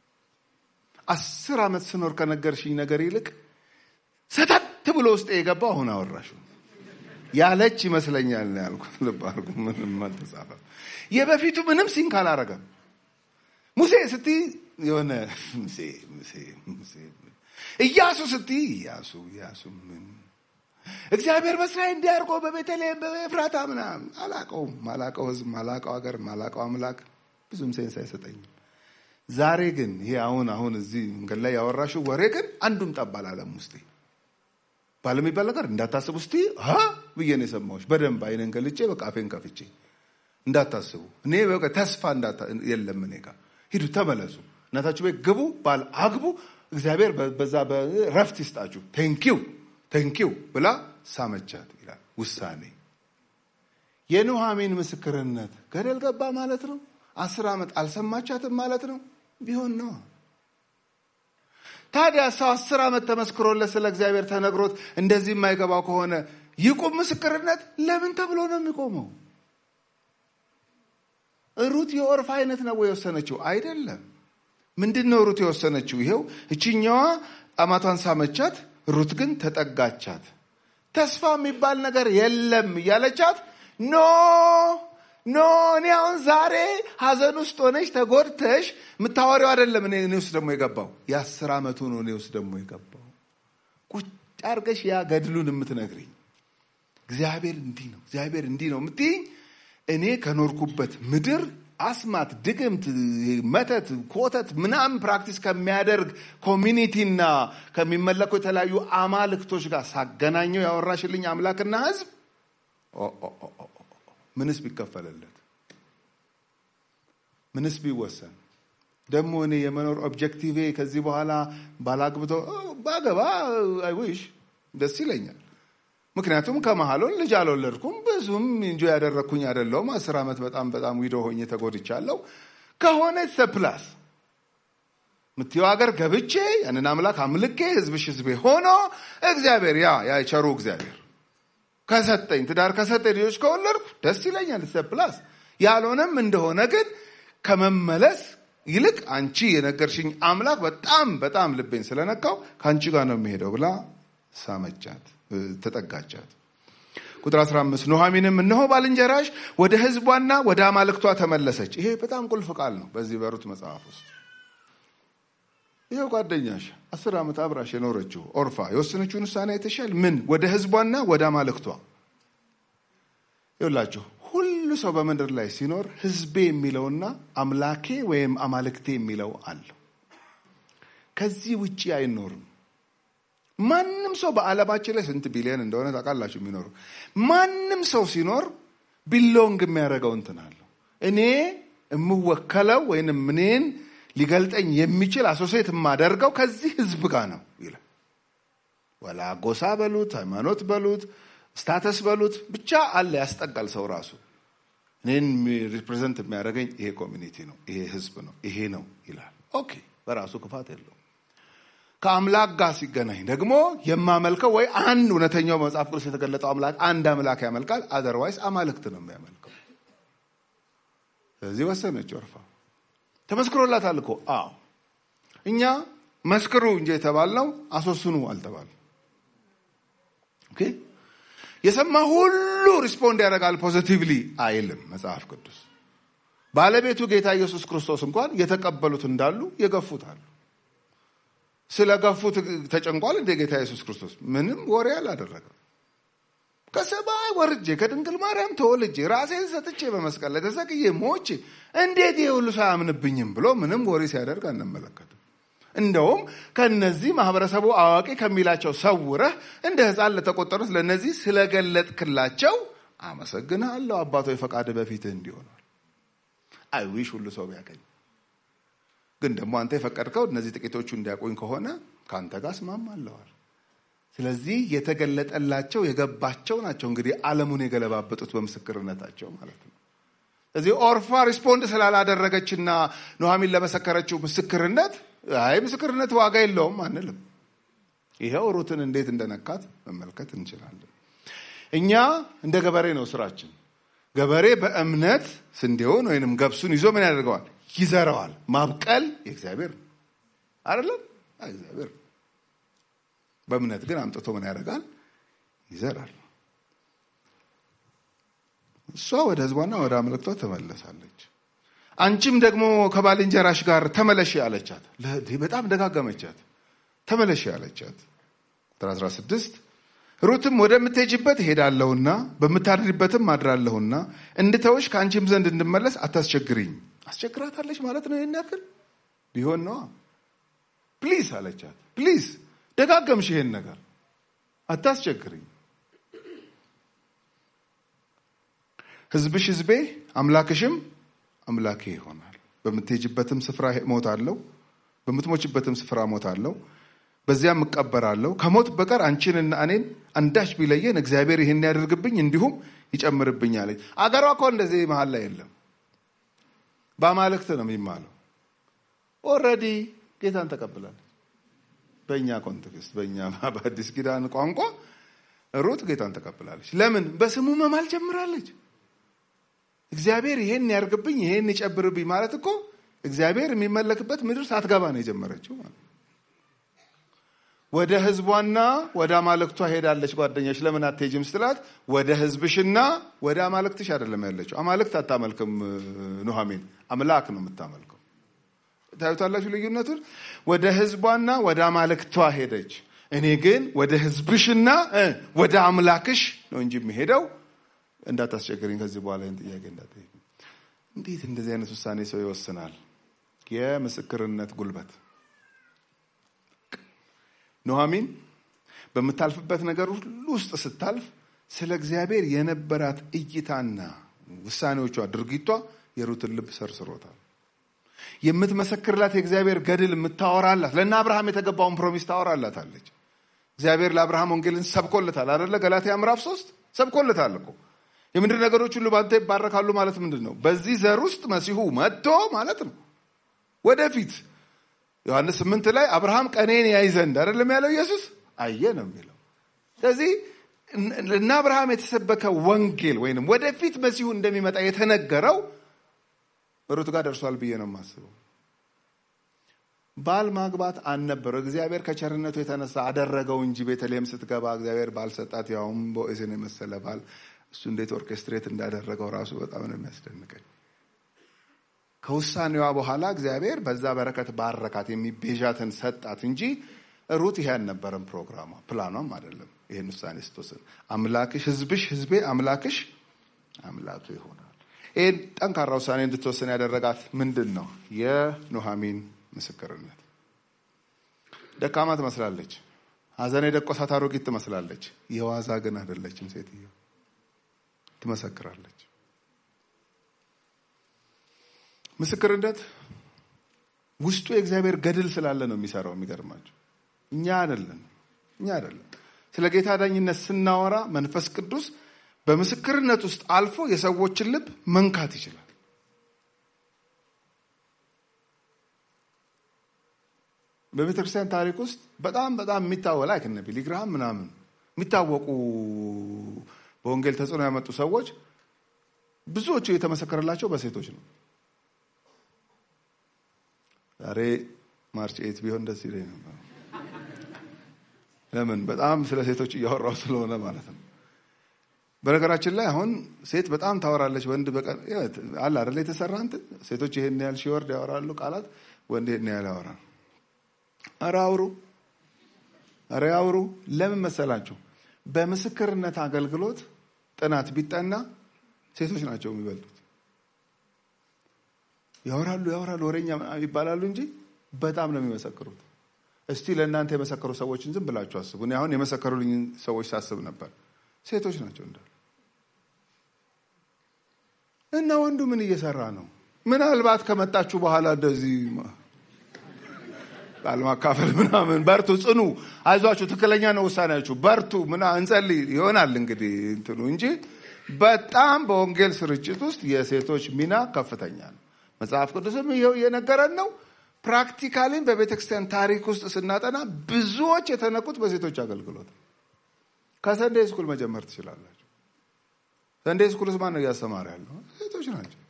አስር ዓመት ስኖር ከነገርሽኝ ነገር ይልቅ ሰተት ብሎ ውስጥ የገባው አሁን አወራሹ። ያለች ይመስለኛል ነው ያልኩት። ልብ አድርጉ፣ ምንም አልተጻፈም። የበፊቱ ምንም ሲንክ አላረገም። ሙሴ ስትይ የሆነ ሙሴ ሙሴ ሙሴ ኢያሱ ስትይ ኢያሱ ኢያሱ ምን እግዚአብሔር በእስራኤል እንዲያርጎ በቤተልሔም በኤፍራታ ምናምን አላቀውም። ማላቀው ህዝብ፣ ማላቀው ሀገር፣ ማላቀው አምላክ ብዙም ሴንስ አይሰጠኝም። ዛሬ ግን ይሄ አሁን አሁን እዚህ መንገድ ላይ ያወራሽው ወሬ ግን አንዱም ጠብ አላለም ውስጤ። ባለሚባል ነገር እንዳታስቡ እስቲ ሀ ብዬ ነው የሰማሁሽ። በደንብ አይነን ገልጬ በቃ አፌን ከፍቼ እንዳታስቡ። እኔ በቃ ተስፋ የለም እኔ ጋር ሂዱ፣ ተመለሱ፣ እናታችሁ ቤት ግቡ፣ ባል አግቡ፣ እግዚአብሔር በዛ ረፍት ይስጣችሁ፣ ቴንኪው ቴንኪው ብላ ሳመቻት ይላል ውሳኔ። የኑሃሚን ምስክርነት ገደል ገባ ማለት ነው። አስር ዓመት አልሰማቻትም ማለት ነው። ቢሆን ነው ታዲያ ሰው አስር ዓመት ተመስክሮለት ስለ እግዚአብሔር ተነግሮት እንደዚህ የማይገባው ከሆነ ይቁም ምስክርነት ለምን ተብሎ ነው የሚቆመው? ሩት የኦርፋ አይነት ነው የወሰነችው አይደለም። ምንድን ነው ሩት የወሰነችው? ይሄው እችኛዋ አማቷን ሳመቻት፣ ሩት ግን ተጠጋቻት። ተስፋ የሚባል ነገር የለም እያለቻት ኖ ኖ እኔ አሁን ዛሬ ሀዘን ውስጥ ሆነሽ ተጎድተሽ የምታወሪው አይደለም። እኔ ውስጥ ደግሞ የገባው የአስር ዓመቱ ነው። እኔ ውስጥ ደግሞ የገባው ቁጭ አርገሽ ያ ገድሉን የምትነግሪኝ እግዚአብሔር እንዲህ ነው፣ እግዚአብሔር እንዲህ ነው የምትይኝ እኔ ከኖርኩበት ምድር አስማት፣ ድግምት፣ መተት፣ ኮተት ምናምን ፕራክቲስ ከሚያደርግ ኮሚኒቲና ከሚመለኩ የተለያዩ አማልክቶች ጋር ሳገናኘው ያወራሽልኝ አምላክና ሕዝብ ምንስ ቢከፈልለት ምንስ ቢወሰን ደግሞ እኔ የመኖር ኦብጀክቲቬ ከዚህ በኋላ ባላግብቶ ባገባ አይዊሽ ደስ ይለኛል። ምክንያቱም ከመሀሉን ልጅ አልወለድኩም፣ ብዙም እንጆ ያደረግኩኝ አይደለሁም። አስር ዓመት በጣም በጣም ዊዶ ሆኜ ተጎድቻለሁ። ከሆነ ሰፕላስ ምትየው ሀገር ገብቼ ያንን አምላክ አምልኬ ህዝብሽ ህዝቤ ሆኖ እግዚአብሔር ያ ያ የቸሩ እግዚአብሔር ከሰጠኝ ትዳር ከሰጠኝ ልጆች ከወለድኩ ደስ ይለኛል። ሰፕላስ ያልሆነም እንደሆነ ግን ከመመለስ ይልቅ አንቺ የነገርሽኝ አምላክ በጣም በጣም ልቤን ስለነካው ከአንቺ ጋር ነው የሚሄደው ብላ ሳመቻት፣ ተጠጋቻት። ቁጥር 15 ኑኃሚንም እነሆ ባልንጀራሽ ወደ ህዝቧና ወደ አማልክቷ ተመለሰች። ይሄ በጣም ቁልፍ ቃል ነው በዚህ በሩት መጽሐፍ ውስጥ። ይኸው ጓደኛሽ አስር ዓመት አብራሽ የኖረችው ኦርፋ የወሰነችውን ውሳኔ አይተሻል። ምን ወደ ህዝቧና ወደ አማልክቷ ይውላችሁ። ሁሉ ሰው በምድር ላይ ሲኖር ህዝቤ የሚለውና አምላኬ ወይም አማልክቴ የሚለው አለው። ከዚህ ውጭ አይኖርም። ማንም ሰው በዓለማችን ላይ ስንት ቢሊዮን እንደሆነ ታውቃላችሁ የሚኖሩ ማንም ሰው ሲኖር ቢሎንግ የሚያደርገው እንትን አለው። እኔ የምወከለው ወይንም እኔን ሊገልጠኝ የሚችል አሶሴት የማደርገው ከዚህ ህዝብ ጋር ነው ይላል። ወላ ጎሳ በሉት ሃይማኖት በሉት ስታተስ በሉት ብቻ አለ ያስጠጋል። ሰው ራሱ እኔን ሪፕሬዘንት የሚያደርገኝ ይሄ ኮሚኒቲ ነው፣ ይሄ ህዝብ ነው፣ ይሄ ነው ይላል። ኦኬ በራሱ ክፋት የለውም። ከአምላክ ጋር ሲገናኝ ደግሞ የማመልከው ወይ አንድ እውነተኛው መጽሐፍ ቅዱስ የተገለጠው አምላክ አንድ አምላክ ያመልካል። አዘርዋይስ አማልክት ነው የሚያመልከው። ስለዚህ ወሰነች ኦርፋ። ተመስክሮላታል እኮ አዎ። እኛ መስክሩ እንጂ የተባልነው አስወስኑ አልተባል። ኦኬ የሰማ ሁሉ ሪስፖንድ ያደርጋል ፖዚቲቭሊ አይልም መጽሐፍ ቅዱስ። ባለቤቱ ጌታ ኢየሱስ ክርስቶስ እንኳን የተቀበሉት እንዳሉ የገፉት አሉ። ስለ ገፉት ተጨንቋል እንደ ጌታ ኢየሱስ ክርስቶስ ምንም ወሬ አላደረገም። ከሰማይ ወርጄ ከድንግል ማርያም ተወልጄ ራሴን ሰጥቼ በመስቀል ላይ ተሰቅዬ ሞቼ እንዴት ይሄ ሁሉ ሰው አያምንብኝም ብሎ ምንም ወሬ ሲያደርግ አንመለከትም። እንደውም ከነዚህ ማህበረሰቡ አዋቂ ከሚላቸው ሰውረህ እንደ ሕፃን ለተቆጠሩት ለእነዚህ ስለገለጥክላቸው አመሰግንሃለሁ አባቶ የፈቃድ በፊትህ እንዲሆኗል። አይዊሽ ሁሉ ሰው ቢያገኝ ግን ደግሞ አንተ የፈቀድከው እነዚህ ጥቂቶቹ እንዲያቆኝ ከሆነ ከአንተ ጋር እስማማለዋል። ስለዚህ የተገለጠላቸው የገባቸው ናቸው እንግዲህ ዓለሙን የገለባበጡት በምስክርነታቸው ማለት ነው። ስለዚህ ኦርፋ ሪስፖንድ ስላላደረገችና ኑኃሚን ለመሰከረችው ምስክርነት አይ ምስክርነት ዋጋ የለውም አንልም። ይኸው ሩትን እንዴት እንደነካት መመልከት እንችላለን። እኛ እንደ ገበሬ ነው ስራችን። ገበሬ በእምነት ስንዴውን ወይንም ገብሱን ይዞ ምን ያደርገዋል? ይዘረዋል። ማብቀል የእግዚአብሔር ነው አይደለም? እግዚአብሔር በእምነት ግን አምጥቶ ምን ያደርጋል? ይዘራል። እሷ ወደ ህዝቧና ወደ አምልክቷ ተመለሳለች። አንቺም ደግሞ ከባልንጀራሽ ጋር ተመለሽ አለቻት። በጣም ደጋገመቻት። ተመለሽ አለቻት። ቁጥር 16 ሩትም ወደምትሄጅበት እሄዳለሁና በምታድሪበትም አድራለሁና እንድተውሽ ከአንቺም ዘንድ እንድመለስ አታስቸግሪኝ። አስቸግራታለች ማለት ነው። ይህን ያክል ቢሆን ነዋ። ፕሊዝ አለቻት። ፕሊዝ ደጋገምሽ ይሄን ነገር አታስቸግሪኝ። ህዝብሽ ህዝቤ አምላክሽም አምላኬ ይሆናል። በምትሄጅበትም ስፍራ እሞታለሁ፣ በምትሞችበትም ስፍራ እሞታለሁ፣ በዚያም እቀበራለሁ። ከሞት በቀር አንቺንና እኔን አንዳች ቢለየን እግዚአብሔር ይህን ያደርግብኝ እንዲሁም ይጨምርብኝ አለች። አገሯ እኮ እንደዚህ መሀል ላይ የለም። በአማልክት ነው የሚማለው። ኦልሬዲ ጌታን ተቀብላለች። በእኛ ኮንቴክስት፣ በእኛ በአዲስ ኪዳን ቋንቋ ሩት ጌታን ተቀብላለች። ለምን? በስሙ መማል ጀምራለች። እግዚአብሔር ይሄን ያርግብኝ ይሄን ይጨብርብኝ ማለት እኮ እግዚአብሔር የሚመለክበት ምድር ሳትገባ ነው የጀመረችው ማለት ወደ ህዝቧና ወደ አማልክቷ ሄዳለች። ጓደኛች ለምን አትሄጂም ስትላት ወደ ህዝብሽና ወደ አማልክትሽ አይደለም ያለችው። አማልክት አታመልክም ኑሐሚን፣ አምላክ ነው የምታመልከው። ታዩታላችሁ ልዩነቱን። ወደ ህዝቧና ወደ አማልክቷ ሄደች። እኔ ግን ወደ ህዝብሽና ወደ አምላክሽ ነው እንጂ የሚሄደው እንዳታስቸግረኝ ከዚህ በኋላ ይህን ጥያቄ እንዳትጠይቅ። እንዴት እንደዚህ አይነት ውሳኔ ሰው ይወስናል? የምስክርነት ጉልበት ኑሐሚን በምታልፍበት ነገር ሁሉ ውስጥ ስታልፍ ስለ እግዚአብሔር የነበራት እይታና ውሳኔዎቿ፣ ድርጊቷ የሩትን ልብ ሰርስሮታል። የምትመሰክርላት የእግዚአብሔር ገድል የምታወራላት ለእነ አብርሃም የተገባውን ፕሮሚስ ታወራላታለች። እግዚአብሔር ለአብርሃም ወንጌልን ሰብኮለታል አደለ? ገላትያ ምዕራፍ ሶስት ሰብኮለታል እኮ የምድር ነገሮች ሁሉ በአንተ ይባረካሉ ማለት ምንድን ነው? በዚህ ዘር ውስጥ መሲሁ መጥቶ ማለት ነው። ወደፊት ዮሐንስ ስምንት ላይ አብርሃም ቀኔን ያይ ዘንድ አይደለም ያለው ኢየሱስ አየ ነው የሚለው። ስለዚህ እና አብርሃም የተሰበከ ወንጌል ወይንም ወደፊት መሲሁ እንደሚመጣ የተነገረው ሩት ጋር ደርሷል ብዬ ነው የማስበው። ባል ማግባት አልነበረው። እግዚአብሔር ከቸርነቱ የተነሳ አደረገው እንጂ ቤተልሔም ስትገባ እግዚአብሔር ባል ሰጣት፣ ያውም ቦዔዝን የመሰለ ባል። እሱ እንዴት ኦርኬስትሬት እንዳደረገው ራሱ በጣም ነው የሚያስደንቀኝ። ከውሳኔዋ በኋላ እግዚአብሔር በዛ በረከት ባረካት፣ የሚቤዣትን ሰጣት እንጂ ሩት ይሄ አልነበረም ፕሮግራሟ፣ ፕላኗም አይደለም። ይህን ውሳኔ ስትወስን አምላክሽ ህዝብሽ ህዝቤ አምላክሽ አምላኩ ይሆናል። ይህን ጠንካራ ውሳኔ እንድትወስን ያደረጋት ምንድን ነው? የኑሐሚን ምስክርነት። ደካማ ትመስላለች። ሐዘን የደቆሳት አሮጊት ትመስላለች። የዋዛ ግን አይደለችም። ሴትዮ ትመሰክራለች። ምስክርነት ውስጡ የእግዚአብሔር ገድል ስላለ ነው የሚሰራው። የሚገርማቸው እኛ አይደለን እኛ አይደለን። ስለ ጌታ ዳኝነት ስናወራ መንፈስ ቅዱስ በምስክርነት ውስጥ አልፎ የሰዎችን ልብ መንካት ይችላል። በቤተ ክርስቲያን ታሪክ ውስጥ በጣም በጣም የሚታወ ላይክ እነ ቢሊ ግርሃም ምናምን የሚታወቁ በወንጌል ተጽዕኖ ያመጡ ሰዎች ብዙዎቹ የተመሰከረላቸው በሴቶች ነው። ዛሬ ማርች ኤት ቢሆን ደስ ይለኝ ነበር። ለምን? በጣም ስለ ሴቶች እያወራው ስለሆነ ማለት ነው። በነገራችን ላይ አሁን ሴት በጣም ታወራለች፣ ወንድ በቀን አለ አይደለ? የተሰራ እንትን ሴቶች ይሄን ያህል ሺወርድ ያወራሉ ቃላት፣ ወንድ ይሄን ያህል ያወራል። ኧረ አውሩ፣ ኧረ አውሩ። ለምን መሰላችሁ? በምስክርነት አገልግሎት ጥናት ቢጠና ሴቶች ናቸው የሚበልጡት። ያወራሉ ያወራሉ፣ ወሬኛ ይባላሉ እንጂ በጣም ነው የሚመሰክሩት። እስቲ ለእናንተ የመሰከሩ ሰዎችን ዝም ብላችሁ አስቡ። እኔ አሁን የመሰከሩልኝ ሰዎች ሳስብ ነበር ሴቶች ናቸው እንዳሉ እና ወንዱ ምን እየሰራ ነው? ምናልባት ከመጣችሁ በኋላ እንደዚህ ቃል ማካፈል ምናምን በርቱ፣ ጽኑ፣ አይዟችሁ፣ ትክክለኛ ነው ውሳኔያችሁ፣ በርቱ፣ ምና እንጸልይ ይሆናል እንግዲህ እንትኑ እንጂ በጣም በወንጌል ስርጭት ውስጥ የሴቶች ሚና ከፍተኛ ነው። መጽሐፍ ቅዱስም ይኸው እየነገረን ነው። ፕራክቲካሊም በቤተ ክርስቲያን ታሪክ ውስጥ ስናጠና ብዙዎች የተነኩት በሴቶች አገልግሎት። ከሰንዴ ስኩል መጀመር ትችላላችሁ። ሰንዴ ስኩልስ ማን ነው እያስተማረ ያለው? ሴቶች ናቸው።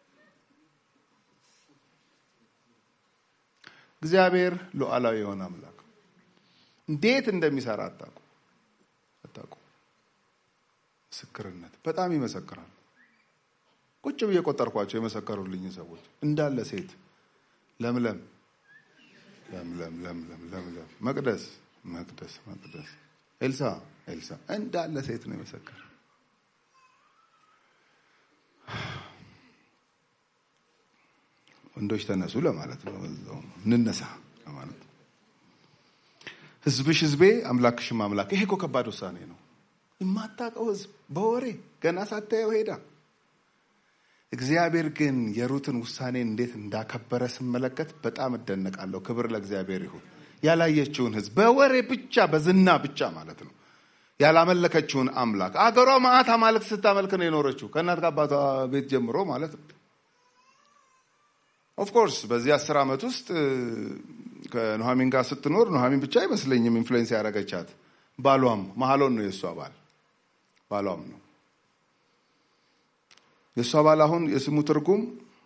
እግዚአብሔር ሉዓላዊ የሆነ አምላክ እንዴት እንደሚሰራ አታውቁ አታውቁ። ምስክርነት በጣም ይመሰክራል። ቁጭ ብዬ ቆጠርኳቸው የመሰከሩልኝ ሰዎች እንዳለ ሴት ለምለም ለምለም ለምለም ለምለም መቅደስ መቅደስ መቅደስ ኤልሳ ኤልሳ እንዳለ ሴት ነው የመሰከረ ወንዶች ተነሱ ለማለት ነው እንነሳ ለማለት ነው ህዝብሽ ህዝቤ አምላክሽም አምላክ ይሄ እኮ ከባድ ውሳኔ ነው የማታውቀው ህዝብ በወሬ ገና ሳታየው ሄዳ እግዚአብሔር ግን የሩትን ውሳኔ እንዴት እንዳከበረ ስመለከት በጣም እደነቃለሁ ክብር ለእግዚአብሔር ይሁን ያላየችውን ህዝብ በወሬ ብቻ በዝና ብቻ ማለት ነው ያላመለከችውን አምላክ አገሯ ማአት አማልክት ስታመልክ ነው የኖረችው ከእናት ከአባቷ ቤት ጀምሮ ማለት ነው ኦፍኮርስ በዚህ አስር ዓመት ውስጥ ከኑሐሚን ጋር ስትኖር ኑሐሚን ብቻ አይመስለኝም ኢንፍሉዌንስ ያደረገቻት ባሏም መሀሎን ነው የእሷ ባል ባሏም ነው የእሷ ባል አሁን የስሙ ትርጉም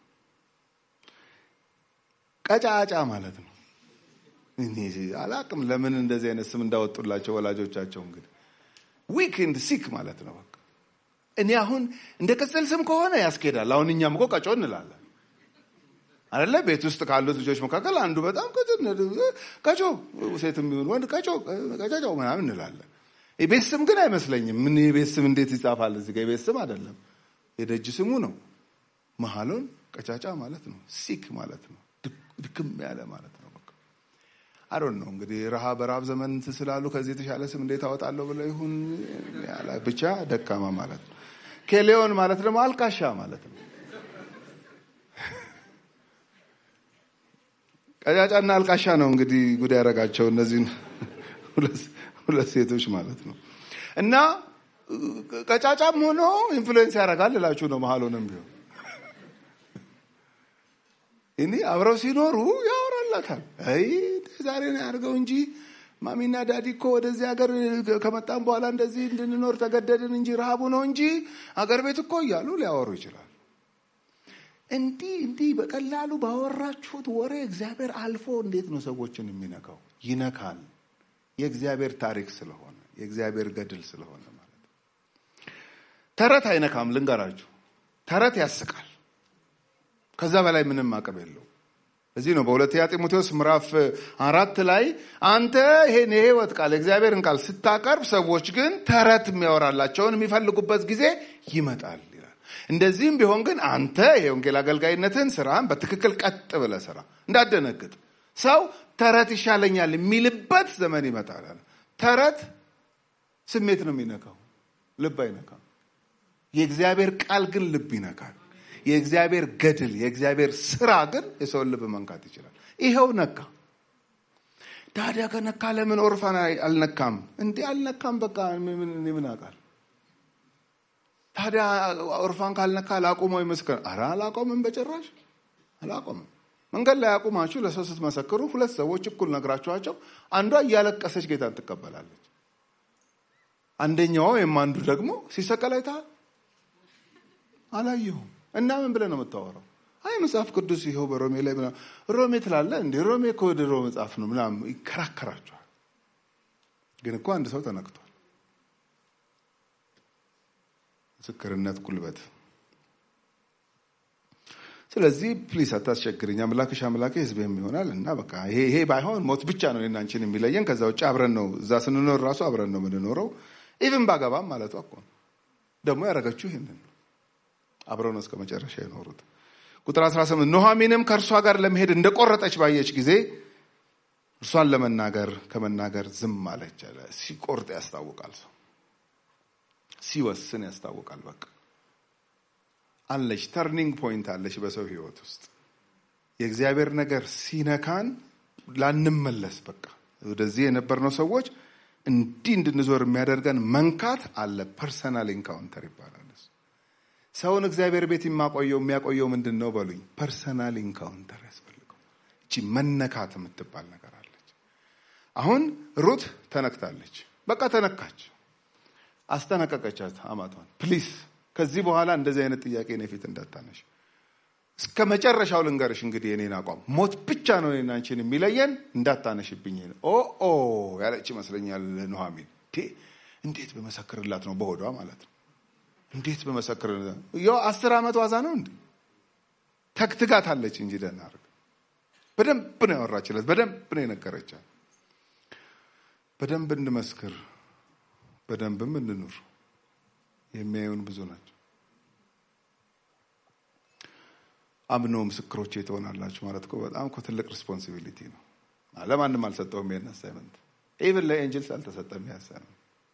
ቀጫጫ ማለት ነው አላቅም ለምን እንደዚህ አይነት ስም እንዳወጡላቸው ወላጆቻቸው እንግዲህ ዊክንድ ሲክ ማለት ነው በቃ እኔ አሁን እንደ ቅጽል ስም ከሆነ ያስኬዳል አሁን እኛም እኮ ቀጮ እንላለን አለ ቤት ውስጥ ካሉት ልጆች መካከል አንዱ በጣም ቀጮ ሴት የሚሆን ወንድ ቀጮ ቀጫጫው ምናምን እንላለን የቤት ስም ግን አይመስለኝም ምን የቤት ስም እንዴት ይጻፋል እዚህ ጋር የቤት ስም አይደለም የደጅ ስሙ ነው መሀሎን ቀጫጫ ማለት ነው ሲክ ማለት ነው ድክም ያለ ማለት ነው አሮን ነው እንግዲህ ረሃብ በረሃብ ዘመን ስላሉ ከዚህ የተሻለ ስም እንዴት አወጣለሁ ብለው ይሁን ብቻ ደካማ ማለት ነው ኬሌዮን ማለት ደግሞ አልቃሻ ማለት ነው ቀጫጫና አልቃሻ ነው እንግዲህ ጉድ ያደረጋቸው እነዚህን ሁለት ሴቶች ማለት ነው እና ቀጫጫም ሆኖ ኢንፍሉዌንስ ያደርጋል እላችሁ ነው መሀሎንም ቢሆን እኔ አብረው ሲኖሩ ያወራላታል አይ ዛሬ ነው ያድርገው እንጂ ማሚና ዳዲ እኮ ወደዚህ ሀገር ከመጣም በኋላ እንደዚህ እንድንኖር ተገደድን እንጂ ረሃቡ ነው እንጂ አገር ቤት እኮ እያሉ ሊያወሩ ይችላል እንዲህ እንዲህ በቀላሉ ባወራችሁት ወሬ እግዚአብሔር አልፎ እንዴት ነው ሰዎችን የሚነካው ይነካል የእግዚአብሔር ታሪክ ስለሆነ የእግዚአብሔር ገድል ስለሆነ ማለት ተረት አይነካም ልንገራችሁ ተረት ያስቃል ከዛ በላይ ምንም አቅም የለው እዚህ ነው በሁለተኛ ጢሞቴዎስ ምዕራፍ አራት ላይ አንተ ይሄን የህይወት ቃል የእግዚአብሔርን ቃል ስታቀርብ ሰዎች ግን ተረት የሚያወራላቸውን የሚፈልጉበት ጊዜ ይመጣል ይላል እንደዚህም ቢሆን ግን አንተ የወንጌል አገልጋይነትን ስራን በትክክል ቀጥ ብለ ስራ እንዳደነግጥ ሰው ተረት ይሻለኛል የሚልበት ዘመን ይመጣል ተረት ስሜት ነው የሚነካው ልብ አይነካም የእግዚአብሔር ቃል ግን ልብ ይነካል የእግዚአብሔር ገድል የእግዚአብሔር ስራ ግን የሰውን ልብ መንካት ይችላል ይኸው ነካ ታዲያ ከነካ ለምን ኦርፋን አልነካም እንዲህ አልነካም በቃ ምን አውቃል ታዲያ ኦርፋን ካልነካ ላቁመው ይመስክር አረ አላቆምም በጭራሽ አላቆምም መንገድ ላይ አቁማችሁ ለሰው ስትመሰክሩ ሁለት ሰዎች እኩል ነግራችኋቸው አንዷ እያለቀሰች ጌታን ትቀበላለች አንደኛዋ ወይም አንዱ ደግሞ ሲሰቀል አይተሃል አላየሁም እና ምን ብለህ ነው የምታወራው አይ መጽሐፍ ቅዱስ ይኸው በሮሜ ላይ ሮሜ ትላለ እንዴ ሮሜ እኮ ድሮ መጽሐፍ ነው ምናምን ይከራከራቸዋል ግን እኮ አንድ ሰው ተነክቷል ምስክርነት ጉልበት ስለዚህ ፕሊስ አታስቸግርኝ አምላክሽ አምላኬ ህዝብህም ይሆናል እና በቃ ይሄ ይሄ ባይሆን ሞት ብቻ ነው አንቺን የሚለየን ከዛ ውጭ አብረን ነው እዛ ስንኖር ራሱ አብረን ነው የምንኖረው ኢቭን ባገባም ማለቷ እኮ ደግሞ ያደረገችው ይህንን ነው አብረው ነው እስከ መጨረሻ የኖሩት ቁጥር 18 ኑሐሚንም ከእርሷ ጋር ለመሄድ እንደቆረጠች ባየች ጊዜ እርሷን ለመናገር ከመናገር ዝም አለች አለ ሲቆርጥ ያስታውቃል ሰው ሲወስን ያስታውቃል በቃ አለች ተርኒንግ ፖይንት አለች በሰው ህይወት ውስጥ የእግዚአብሔር ነገር ሲነካን ላንመለስ በቃ ወደዚህ የነበርነው ሰዎች እንዲህ እንድንዞር የሚያደርገን መንካት አለ ፐርሰናል ኢንካውንተር ይባላል ሰውን እግዚአብሔር ቤት የማቆየው የሚያቆየው ምንድን ነው በሉኝ ፐርሰናል ኢንካውንተር ያስፈልገው እቺ መነካት የምትባል ነገር አለች አሁን ሩት ተነክታለች በቃ ተነካች አስጠነቀቀቻት አማቷን ፕሊስ ከዚህ በኋላ እንደዚህ አይነት ጥያቄ እኔ ፊት እንዳታነሽ እስከ መጨረሻው ልንገርሽ እንግዲህ የኔን አቋም ሞት ብቻ ነው እኔና አንቺን የሚለየን እንዳታነሽብኝ ኦ ኦ ያለች ይመስለኛል ኑሐሚን እንዴት በመሰክርላት ነው በሆዷ ማለት ነው እንዴት በመሰክር ያው አስር ዓመት ዋዛ ነው እንዴ? ተግትጋት አለች እንጂ ደህና አድርግ በደንብ ነው ያወራችለት፣ በደንብ ነው የነገረቻት። በደንብ እንመስክር፣ በደንብም እንኑር። የሚያዩን ብዙ ናቸው። አምነው ምስክሮቼ ትሆናላችሁ ማለት እኮ በጣም እኮ ትልቅ ሪስፖንሲቢሊቲ ነው። ለማንም አልሰጠውም ይሄን አሳይመንት፣ ኢቭን ለኤንጅልስ አልተሰጠም ይሄ አሳይመንት።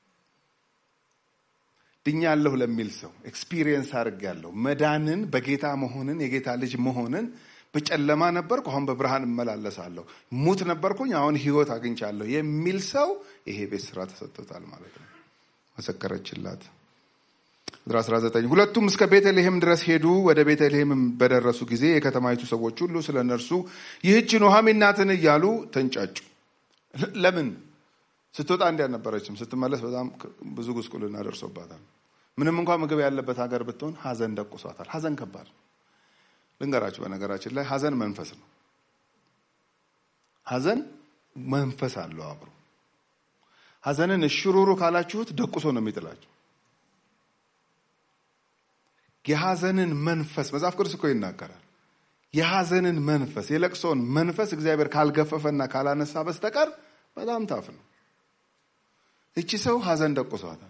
ድኛለሁ ለሚል ሰው ኤክስፒሪየንስ አድርጌያለሁ መዳንን፣ በጌታ መሆንን፣ የጌታ ልጅ መሆንን በጨለማ ነበርኩ፣ አሁን በብርሃን እመላለሳለሁ። ሙት ነበርኩኝ፣ አሁን ህይወት አግኝቻለሁ የሚል ሰው ይሄ ቤት ስራ ተሰጥቶታል ማለት ነው። መሰከረችላት። ቁጥር 19 ሁለቱም እስከ ቤተልሔም ድረስ ሄዱ። ወደ ቤተልሔም በደረሱ ጊዜ የከተማይቱ ሰዎች ሁሉ ስለ እነርሱ ይህች ኑኃሚን ናትን እያሉ ተንጫጩ። ለምን ስትወጣ እንዲህ አልነበረችም። ስትመለስ በጣም ብዙ ጉስቁልና ደርሶባታል። ምንም እንኳን ምግብ ያለበት ሀገር ብትሆን ሀዘን ደቁሷታል። ሀዘን ከባድ ልንገራችሁ። በነገራችን ላይ ሀዘን መንፈስ ነው። ሀዘን መንፈስ አለው አብሮ። ሀዘንን እሽሩሩ ካላችሁት ደቁሶ ነው የሚጥላችሁ። የሀዘንን መንፈስ መጽሐፍ ቅዱስ እኮ ይናገራል። የሀዘንን መንፈስ የለቅሶን መንፈስ እግዚአብሔር ካልገፈፈና ካላነሳ በስተቀር በጣም ታፍ ነው። እቺ ሰው ሀዘን ደቁሷታል።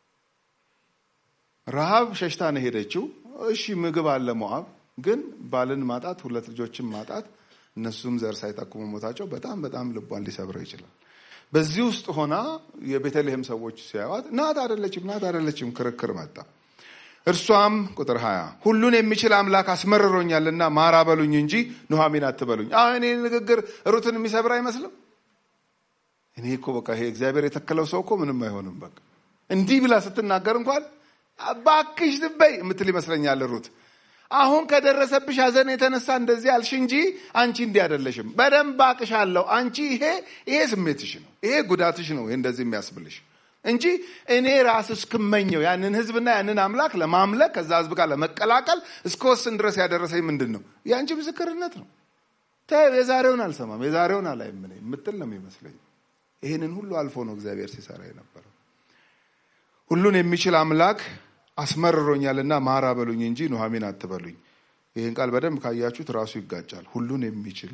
ረሃብ ሸሽታ ነው ሄደችው። እሺ ምግብ አለ ሞዓብ፣ ግን ባልን ማጣት፣ ሁለት ልጆችን ማጣት፣ እነሱም ዘር ሳይጠቁሙ ሞታቸው በጣም በጣም ልቧን ሊሰብረው ይችላል። በዚህ ውስጥ ሆና የቤተልሔም ሰዎች ሲያዩት ናት አይደለችም፣ ናት አይደለችም ክርክር መጣ። እርሷም ቁጥር ሀያ ሁሉን የሚችል አምላክ አስመርሮኛልና ማራ በሉኝ እንጂ ኑኃሚን አትበሉኝ። አሁን እኔ ንግግር ሩትን የሚሰብር አይመስልም። እኔ እኮ በቃ ይሄ እግዚአብሔር የተከለው ሰው እኮ ምንም አይሆንም። በቃ እንዲህ ብላ ስትናገር እንኳን ባክሽ ትበይ የምትል ይመስለኛል ሩት። አሁን ከደረሰብሽ ሐዘን የተነሳ እንደዚህ አልሽ እንጂ አንቺ እንዲህ አይደለሽም። በደንብ አቅሻለሁ። አንቺ ይሄ ይሄ ስሜትሽ ነው፣ ይሄ ጉዳትሽ ነው ይሄ እንደዚህ የሚያስብልሽ እንጂ እኔ ራስ እስክመኘው ያንን ህዝብና ያንን አምላክ ለማምለክ ከዛ ህዝብ ጋር ለመቀላቀል እስከ ወስን ድረስ ያደረሰኝ ምንድን ነው? የአንቺ ምስክርነት ነው። የዛሬውን አልሰማም የዛሬውን አላይም እኔ የምትል ነው የሚመስለኝ። ይህንን ሁሉ አልፎ ነው እግዚአብሔር ሲሰራ የነበረው። ሁሉን የሚችል አምላክ አስመርሮኛልና ማራ በሉኝ እንጂ ኑኃሚን አትበሉኝ። ይህን ቃል በደንብ ካያችሁት ራሱ ይጋጫል። ሁሉን የሚችል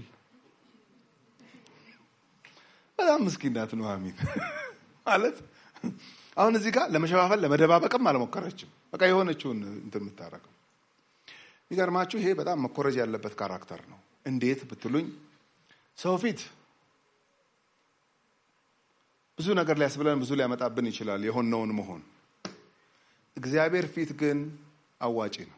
በጣም ምስኪን ናት ኑኃሚን ማለት አሁን እዚህ ጋር ለመሸፋፈል ለመደባበቅም አልሞከረችም። በቃ የሆነችውን እንትን የምታረገው የሚገርማችሁ፣ ይሄ በጣም መኮረጅ ያለበት ካራክተር ነው። እንዴት ብትሉኝ ሰው ፊት ብዙ ነገር ሊያስብለን ብዙ ሊያመጣብን ይችላል የሆነውን መሆን። እግዚአብሔር ፊት ግን አዋጪ ነው።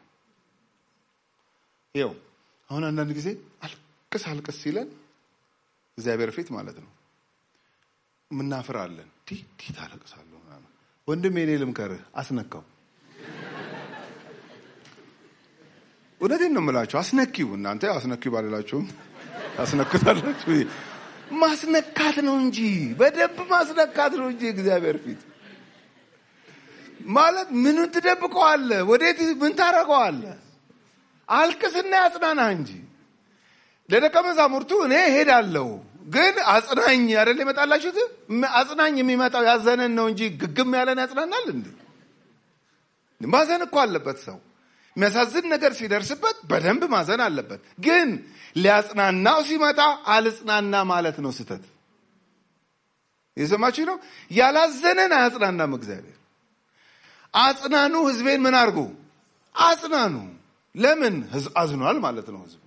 ይኸው አሁን አንዳንድ ጊዜ አልቅስ አልቅስ ሲለን እግዚአብሔር ፊት ማለት ነው ምናፍራለን። ዲህ ታለቅሳለሁ። ወንድም የኔ ልምከርህ አስነካው። እውነቴን ነው የምላችሁ፣ አስነኪው። እናንተ አስነኪው ባልላችሁም ታስነክታላችሁ። ማስነካት ነው እንጂ በደንብ ማስነካት ነው እንጂ እግዚአብሔር ፊት ማለት ምኑን ትደብቀዋለህ? ወዴት ምን ታረገዋለህ? አልቅስና ያጽናና እንጂ ለደቀ መዛሙርቱ እኔ ሄዳለሁ ግን አጽናኝ አይደል የመጣላችሁት? አጽናኝ የሚመጣው ያዘነን ነው እንጂ ግግም ያለን ያጽናናል እንዴ? ማዘን እኮ አለበት ሰው የሚያሳዝን ነገር ሲደርስበት በደንብ ማዘን አለበት። ግን ሊያጽናናው ሲመጣ አልጽናና ማለት ነው ስህተት። የሰማችሁ ነው። ያላዘነን አያጽናናም እግዚአብሔር። አጽናኑ፣ ህዝቤን ምን አድርጉ? አጽናኑ። ለምን አዝኗል ማለት ነው ህዝቡ።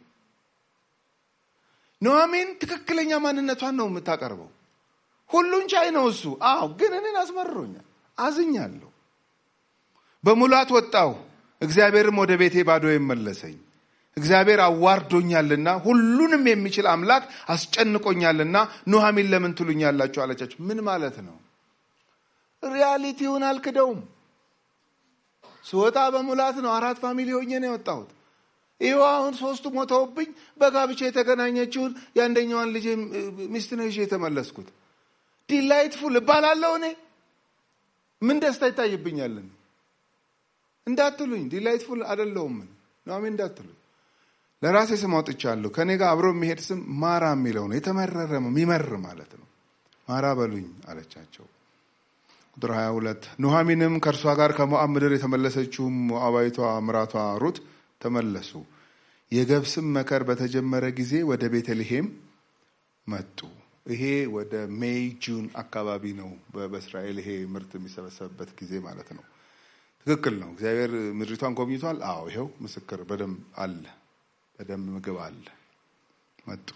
ኑኃሚን ትክክለኛ ማንነቷን ነው የምታቀርበው። ሁሉን ቻይ ነው እሱ። አዎ፣ ግን እኔን አስመርሮኛል፣ አዝኛለሁ። በሙላት ወጣሁ፣ እግዚአብሔርም ወደ ቤቴ ባዶ የመለሰኝ። እግዚአብሔር አዋርዶኛልና ሁሉንም የሚችል አምላክ አስጨንቆኛልና ኑኃሚን ለምን ትሉኛላችሁ አለቻቸው። ምን ማለት ነው? ሪያሊቲውን አልክደውም። ስወጣ በሙላት ነው። አራት ፋሚሊ ሆኜ ነው የወጣሁት። ይኸው አሁን ሶስቱ ሞተውብኝ በጋብቻ የተገናኘችውን የአንደኛዋን ልጅ ሚስት ነው ይዤ የተመለስኩት። ዲላይትፉል እባላለሁ እኔ። ምን ደስታ ይታይብኛለን እንዳትሉኝ፣ ዲላይትፉል አይደለሁም ኑኃሚን እንዳትሉኝ። ለራሴ ስም አውጥቻለሁ። ከኔ ጋር አብሮ የሚሄድ ስም ማራ የሚለው ነው። የተመረረ የሚመር ማለት ነው። ማራ በሉኝ አለቻቸው። ቁጥር 22 ኑሐሚንም ከእርሷ ጋር ከሞዓብ ምድር የተመለሰችው ሞዓባዊቷ ምራቷ ሩት ተመለሱ። የገብስም መከር በተጀመረ ጊዜ ወደ ቤተልሔም መጡ። ይሄ ወደ ሜይ ጁን አካባቢ ነው በእስራኤል ይሄ ምርት የሚሰበሰብበት ጊዜ ማለት ነው። ትክክል ነው። እግዚአብሔር ምድሪቷን ጎብኝቷል። አዎ ይኸው ምስክር በደንብ አለ፣ በደንብ ምግብ አለ። መጡ።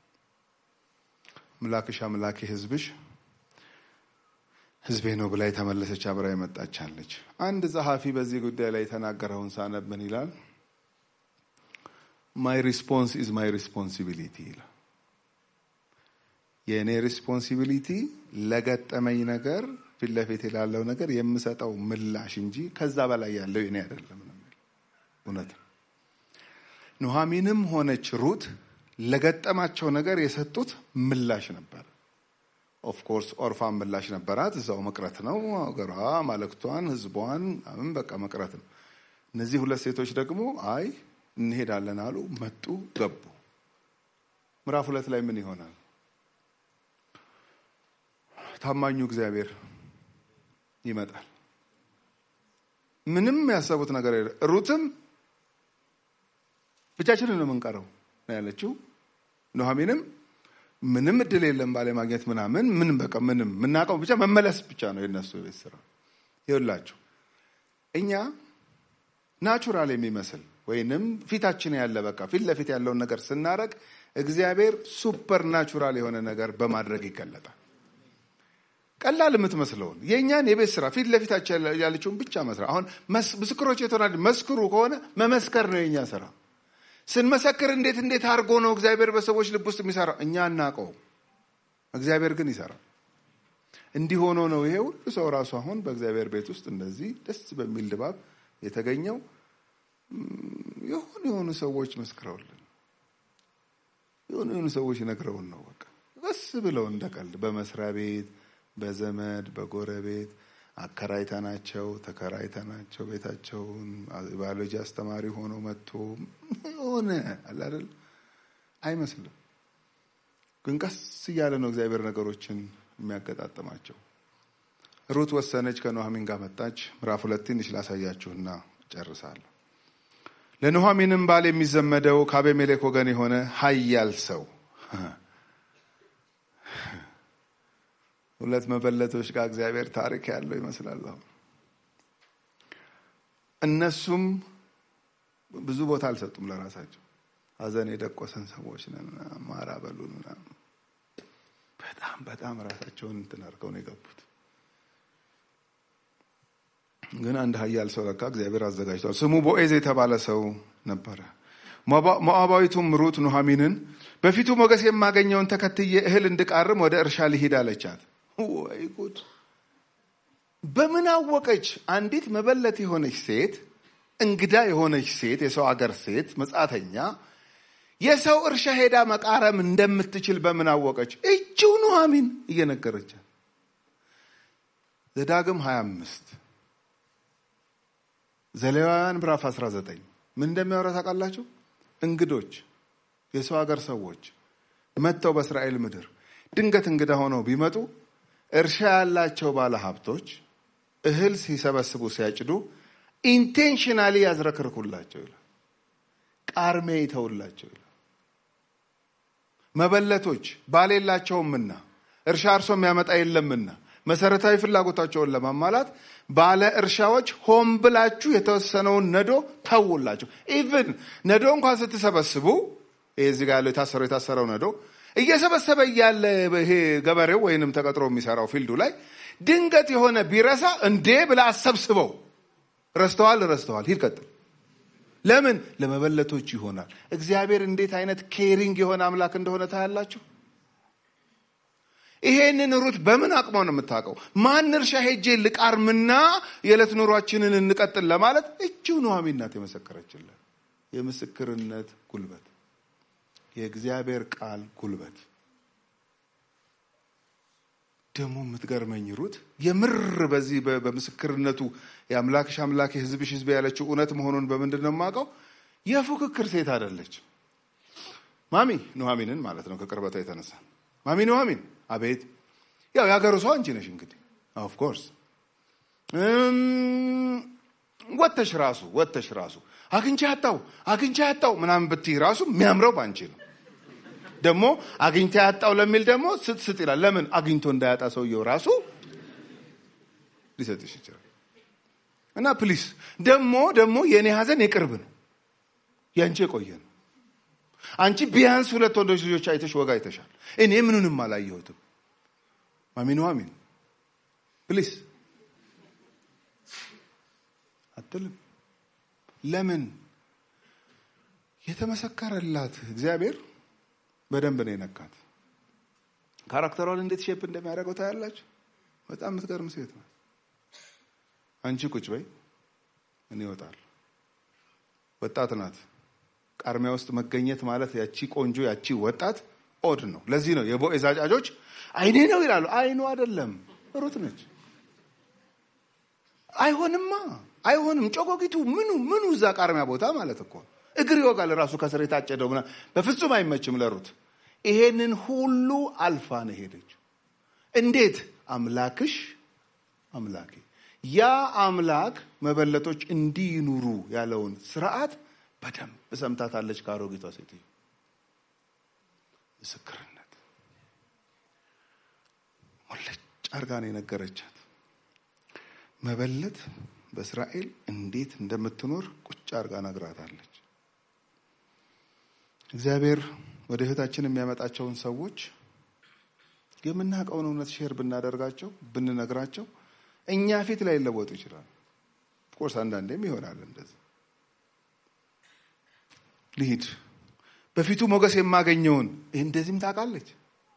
ምላክሽ አምላኬ ሕዝብሽ ሕዝቤ ነው ብላ የተመለሰች አብራ የመጣች አለች። አንድ ጸሐፊ በዚህ ጉዳይ ላይ የተናገረውን ሳነብን ይላል ማይ ሪስፖንስ ኢዝ ማይ ሪስፖንሲቢሊቲ ይላል። የእኔ ሪስፖንሲቢሊቲ ለገጠመኝ ነገር ፊት ለፊት ላለው ነገር የምሰጠው ምላሽ እንጂ ከዛ በላይ ያለው የኔ አይደለም ነው። እውነት ነው። ኑሐሚንም ሆነች ሩት ለገጠማቸው ነገር የሰጡት ምላሽ ነበር። ኦፍኮርስ ኦርፋን ምላሽ ነበራት። እዛው መቅረት ነው ሀገሯ፣ ማለክቷን፣ ህዝቧን ምን በቃ መቅረት ነው። እነዚህ ሁለት ሴቶች ደግሞ አይ እንሄዳለን አሉ። መጡ፣ ገቡ። ምዕራፍ ሁለት ላይ ምን ይሆናል? ታማኙ እግዚአብሔር ይመጣል። ምንም ያሰቡት ነገር የለ። ሩትም ብቻችንን ነው የምንቀረው ነው ያለችው። ኑሐሚንም ምንም እድል የለም ባለ ማግኘት ምናምን ምን በቃ ምንም የምናውቀው ብቻ መመለስ ብቻ ነው የነሱ የቤት ስራ። ይኸውላችሁ እኛ ናቹራል የሚመስል ወይንም ፊታችን ያለ በቃ ፊት ለፊት ያለውን ነገር ስናደርግ እግዚአብሔር ሱፐር ናቹራል የሆነ ነገር በማድረግ ይገለጣል። ቀላል የምትመስለውን የእኛን የቤት ስራ ፊት ለፊታችን ያለችውን ብቻ መስራት። አሁን ምስክሮች የተሆና መስክሩ ከሆነ መመስከር ነው የእኛ ስራ። ስንመሰክር እንዴት እንዴት አድርጎ ነው እግዚአብሔር በሰዎች ልብ ውስጥ የሚሰራው? እኛ አናውቀው፣ እግዚአብሔር ግን ይሰራል። እንዲህ ሆኖ ነው ይሄ ሁሉ ሰው ራሱ አሁን በእግዚአብሔር ቤት ውስጥ እንደዚህ ደስ በሚል ድባብ የተገኘው። የሆኑ የሆኑ ሰዎች መስክረውልን፣ የሆኑ የሆኑ ሰዎች ነግረውን ነው በቃ በስ ብለው እንደ ቀልድ በመስሪያ ቤት በዘመድ በጎረቤት አከራይተናቸው ተከራይተናቸው ቤታቸውን ባዮሎጂ አስተማሪ ሆኖ መጥቶ የሆነ አለ አይደል አይመስልም። ግን ቀስ እያለ ነው እግዚአብሔር ነገሮችን የሚያገጣጥማቸው። ሩት ወሰነች፣ ከኑሐሚን ጋር መጣች። ምዕራፍ ሁለት ትንሽ ላሳያችሁና ጨርሳለሁ። ለኑሐሚንም ባል የሚዘመደው ከአቤሜሌክ ወገን የሆነ ኃያል ሰው ሁለት መበለቶች ጋር እግዚአብሔር ታሪክ ያለው ይመስላል። አሁን እነሱም ብዙ ቦታ አልሰጡም ለራሳቸው። ሐዘን የደቆሰን ሰዎች ነን፣ ማራ በሉን ምናምን በጣም በጣም ራሳቸውን እንትን አድርገው ነው የገቡት። ግን አንድ ኃያል ሰው ለካ እግዚአብሔር አዘጋጅቷል። ስሙ ቦኤዝ የተባለ ሰው ነበረ። ሞዓባዊቱም ሩት ኑሐሚንን በፊቱ ሞገስ የማገኘውን ተከትዬ እህል እንድቃርም ወደ እርሻ ልሂድ አለቻት። ወይ ጉድ! በምን አወቀች? አንዲት መበለት የሆነች ሴት፣ እንግዳ የሆነች ሴት፣ የሰው አገር ሴት፣ መጻተኛ የሰው እርሻ ሄዳ መቃረም እንደምትችል በምን አወቀች? እጅው ኑሐሚን እየነገረቻት ዘዳግም 25 ዘሌዋውያን ምዕራፍ 19 ምን እንደሚያወራ ታውቃላችሁ? እንግዶች የሰው ሀገር ሰዎች መጥተው በእስራኤል ምድር ድንገት እንግዳ ሆነው ቢመጡ እርሻ ያላቸው ባለ ሀብቶች እህል ሲሰበስቡ ሲያጭዱ ኢንቴንሽናሊ ያዝረክርኩላቸው ይላል። ቃርሜ ይተውላቸው ይላል። መበለቶች ባል የላቸውምና እርሻ እርሶ የሚያመጣ የለምና መሰረታዊ ፍላጎታቸውን ለማሟላት ባለ እርሻዎች ሆን ብላችሁ የተወሰነውን ነዶ ተውላቸው። ኢቭን ነዶ እንኳን ስትሰበስቡ ይሄ እዚህ ጋር ያለው የታሰረው የታሰረው ነዶ እየሰበሰበ እያለ ይሄ ገበሬው ወይንም ተቀጥሮ የሚሰራው ፊልዱ ላይ ድንገት የሆነ ቢረሳ እንዴ ብላ አሰብስበው ረስተዋል ረስተዋል፣ ሂድ ቀጥል። ለምን ለመበለቶች ይሆናል። እግዚአብሔር እንዴት አይነት ኬሪንግ የሆነ አምላክ እንደሆነ ታያላችሁ። ይሄንን ሩት በምን አቅሟ ነው የምታውቀው? ማን እርሻ ሄጄ ልቃርምና የዕለት ኑሯችንን እንቀጥል ለማለት እጅው ኑሐሚን ናት የመሰከረችለን። የምስክርነት ጉልበት፣ የእግዚአብሔር ቃል ጉልበት። ደግሞ የምትገርመኝ ሩት የምር በዚህ በምስክርነቱ የአምላክሽ አምላክ የሕዝብሽ ሕዝብ ያለችው እውነት መሆኑን በምንድን ነው የማውቀው? የፉክክር ሴት አይደለች። ማሚ ኑሐሚንን ማለት ነው ከቅርበቷ የተነሳ ማሚ ኑሐሚን አቤት ያው የሀገሩ ሰው አንቺ ነሽ እንግዲህ ኦፍኮርስ ወተሽ ራሱ ወተሽ ራሱ አግኝቼ ያጣው አግኝቼ ያጣው ምናምን ብትይ ራሱ የሚያምረው ባንቺ ነው። ደግሞ አግኝቼ ያጣው ለሚል ደግሞ ስጥ ስጥ ይላል። ለምን አግኝቶ እንዳያጣ ሰውየው ራሱ ሊሰጥሽ ይችላል። እና ፕሊስ ደግሞ ደግሞ የእኔ ሀዘን የቅርብ ነው፣ የአንቺ የቆየ ነው። አንቺ ቢያንስ ሁለት ወንዶች ልጆች አይተሽ ወጋ አይተሻል። እኔ ምኑንም አላየሁትም። አሚኑ አሚን ፕሊስ አትልም። ለምን የተመሰከረላት እግዚአብሔር በደንብ ነው የነካት። ካራክተሯን እንዴት ሼፕ እንደሚያደርገው ታያላችሁ። በጣም የምትገርም ሴት ነው። አንቺ ቁጭ በይ፣ እኔ እወጣለሁ። ወጣት ናት። ቃርሚያ ውስጥ መገኘት ማለት ያቺ ቆንጆ ያቺ ወጣት ኦድ ነው። ለዚህ ነው የቦዔዝ አጫጆች አይኔ ነው ይላሉ። አይኑ አይደለም ሩት ነች። አይሆንማ አይሆንም። ጮጎጊቱ ምኑ ምኑ እዛ ቃርሚያ ቦታ ማለት እኮ እግር ይወጋል ራሱ ከስር የታጨደው ምናምን በፍጹም አይመችም ለሩት። ይሄንን ሁሉ አልፋ ነው ሄደችው። እንዴት አምላክሽ አምላኬ ያ አምላክ መበለቶች እንዲኑሩ ያለውን ስርዓት በደንብ ሰምታታለች። ከአሮጊቷ ሴትዮ ምስክርነት ሞለጭ አርጋ ነው የነገረቻት። መበለት በእስራኤል እንዴት እንደምትኖር ቁጭ አርጋ ነግራታለች። እግዚአብሔር ወደ ህይወታችን የሚያመጣቸውን ሰዎች የምናውቀውን እውነት ሼር ብናደርጋቸው ብንነግራቸው እኛ ፊት ላይ ሊለወጡ ይችላል። ኦፍኮርስ አንዳንዴም ይሆናል እንደዚህ። ልሂድ በፊቱ ሞገስ የማገኘውን ይህ እንደዚህም ታውቃለች።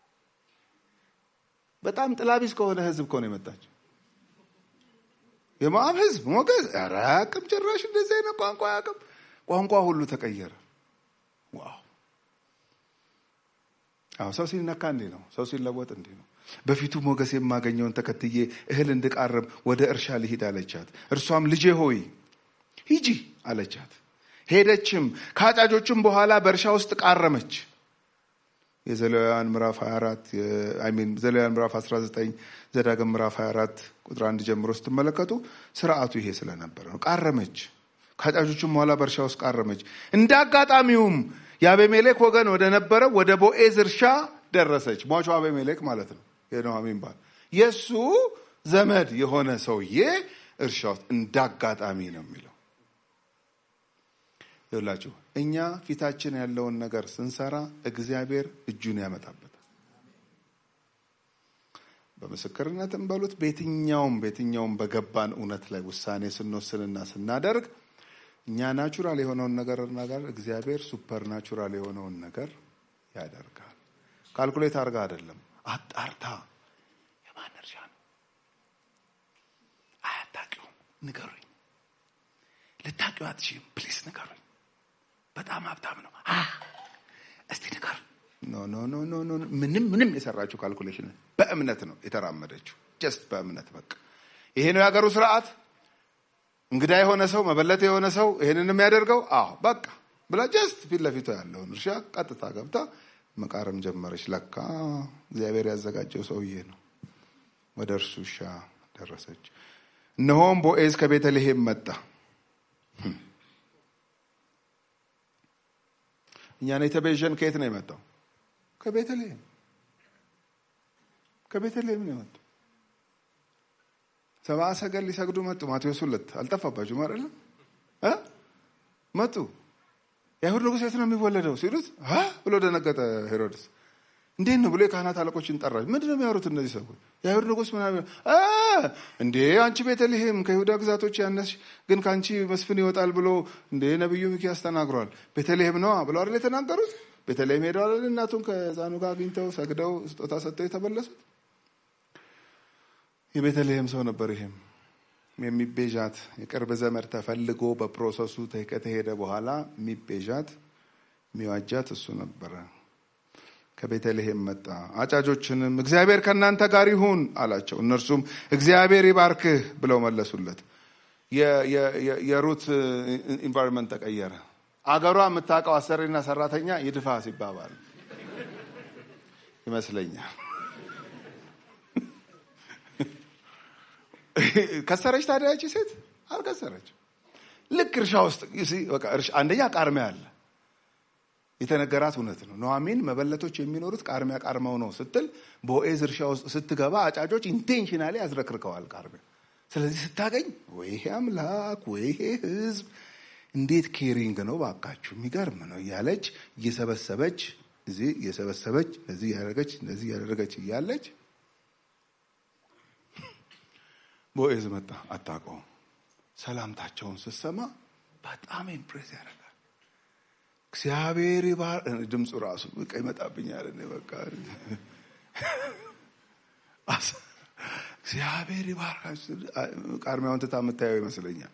በጣም ጥላቢስ ከሆነ ህዝብ ከሆነ የመጣችው የሞዓብ ህዝብ ሞገስ ኧረ አያውቅም ጭራሽ እንደዚህ አይነት ቋንቋ አያውቅም። ቋንቋ ሁሉ ተቀየረ። ዋው! አዎ ሰው ሲነካ እንዲህ ነው። ሰው ሲለወጥ እንዲህ ነው። በፊቱ ሞገስ የማገኘውን ተከትዬ እህል እንድቃርም ወደ እርሻ ልሂድ አለቻት። እርሷም ልጄ ሆይ ሂጂ አለቻት። ሄደችም ከአጫጆችም በኋላ በእርሻ ውስጥ ቃረመች። የዘሌዋውያን ምዕራፍ 24 ሚን ዘሌዋውያን ምዕራፍ 19 ዘዳግም ምዕራፍ 24 ቁጥር አንድ ጀምሮ ስትመለከቱ ስርዓቱ ይሄ ስለነበረ ነው። ቃረመች። ከአጫጆችም በኋላ በእርሻ ውስጥ ቃረመች። እንደ አጋጣሚውም የአቤሜሌክ ወገን ወደ ነበረው ወደ ቦዔዝ እርሻ ደረሰች። ሟቹ አቤሜሌክ ማለት ነው የኑኃሚን ባል የእሱ ዘመድ የሆነ ሰውዬ እርሻ ውስጥ እንደ አጋጣሚ ነው የሚለው ይላችሁ እኛ ፊታችን ያለውን ነገር ስንሰራ እግዚአብሔር እጁን ያመጣበታል። በምስክርነትም በሉት በየትኛውም በየትኛውም በገባን እውነት ላይ ውሳኔ ስንወስንና ስናደርግ እኛ ናቹራል የሆነውን ነገር ነገር እግዚአብሔር ሱፐር ናቹራል የሆነውን ነገር ያደርጋል። ካልኩሌት አድርጋ አይደለም፣ አጣርታ የማን እርሻ ነው አያታቂውም፣ ንገሩኝ። ልታቂው አትችይም፣ ፕሊስ ንገሩኝ። በጣም ሀብታም ነው። እስቲ ንገር። ኖ ኖ ኖ ኖ ኖ ምንም ምንም የሰራችው ካልኩሌሽን በእምነት ነው የተራመደችው። ጀስት በእምነት በቃ ይሄ ነው የሀገሩ ስርዓት። እንግዳ የሆነ ሰው መበለት የሆነ ሰው ይሄንን የሚያደርገው አዎ በቃ ብላ ጀስት ፊት ለፊቷ ያለውን እርሻ ቀጥታ ገብታ መቃረም ጀመረች። ለካ እግዚአብሔር ያዘጋጀው ሰውዬ ነው። ወደ እርሱ እርሻ ደረሰች። እነሆም ቦዔዝ ከቤተልሔም መጣ። እኛን የተቤዠን ከየት ነው የመጣው? ከቤተልሔም ከቤተልሔም ነው የመጣው። ሰብአ ሰገል ሊሰግዱ መጡ። ማቴዎስ ሁለት አልጠፋባችሁም አይደለም? መጡ። የአይሁድ ንጉሥ የት ነው የሚወለደው ሲሉት ብሎ ደነገጠ ሄሮድስ። እንዴት ነው ብሎ የካህናት አለቆችን ጠራ። ምንድን ነው የሚያወሩት እነዚህ ሰዎች? የአይሁድ ንጉሥ ምናምን እንዴ አንቺ ቤተልሔም ከይሁዳ ግዛቶች ያነስሽ፣ ግን ከአንቺ መስፍን ይወጣል ብሎ እንዴ ነቢዩ ሚክያስ ተናግሯል። ቤተልሔም ነዋ ብለው አይደል የተናገሩት? ቤተልሔም ሄደዋል። እናቱን ከሕፃኑ ጋር አግኝተው ሰግደው ስጦታ ሰጥተው የተመለሱት የቤተልሔም ሰው ነበር። ይሄም የሚቤዣት የቅርብ ዘመድ ተፈልጎ በፕሮሰሱ ከተሄደ በኋላ የሚቤዣት የሚዋጃት እሱ ነበረ። ከቤተልሔም መጣ። አጫጆችንም እግዚአብሔር ከእናንተ ጋር ይሁን አላቸው። እነርሱም እግዚአብሔር ይባርክህ ብለው መለሱለት። የሩት ኢንቫይሮንመንት ተቀየረ። አገሯ የምታውቀው አሰሪና ሰራተኛ ይድፋ ሲባባል ይመስለኛል። ከሰረች ታዲያ ያቺ ሴት አልከሰረች። ልክ እርሻ ውስጥ በቃ አንደኛ ቃርሚያ አለ። የተነገራት እውነት ነው። ኑኃሚን መበለቶች የሚኖሩት ቃርሚያ ቃርመው ነው ስትል ቦዔዝ እርሻ ውስጥ ስትገባ አጫጆች ኢንቴንሽናሊ ያዝረክርከዋል ቃርሚያ። ስለዚህ ስታገኝ ወይ ይሄ አምላክ ወይ ይሄ ህዝብ እንዴት ኬሪንግ ነው ባካችሁ፣ የሚገርም ነው እያለች እየሰበሰበች እዚህ እየሰበሰበች እዚህ እያደረገች እንደዚህ እያደረገች እያለች ቦዔዝ መጣ። አታውቀውም። ሰላምታቸውን ስትሰማ በጣም ኢምፕሬስ ያደርጋል። እግዚአብሔር ይባር ድምፁ ራሱ በቃ ይመጣብኛል። እኔ በቃ እግዚአብሔር ይባርካችሁ። ቃርሚያውን ትታ የምታየው ይመስለኛል።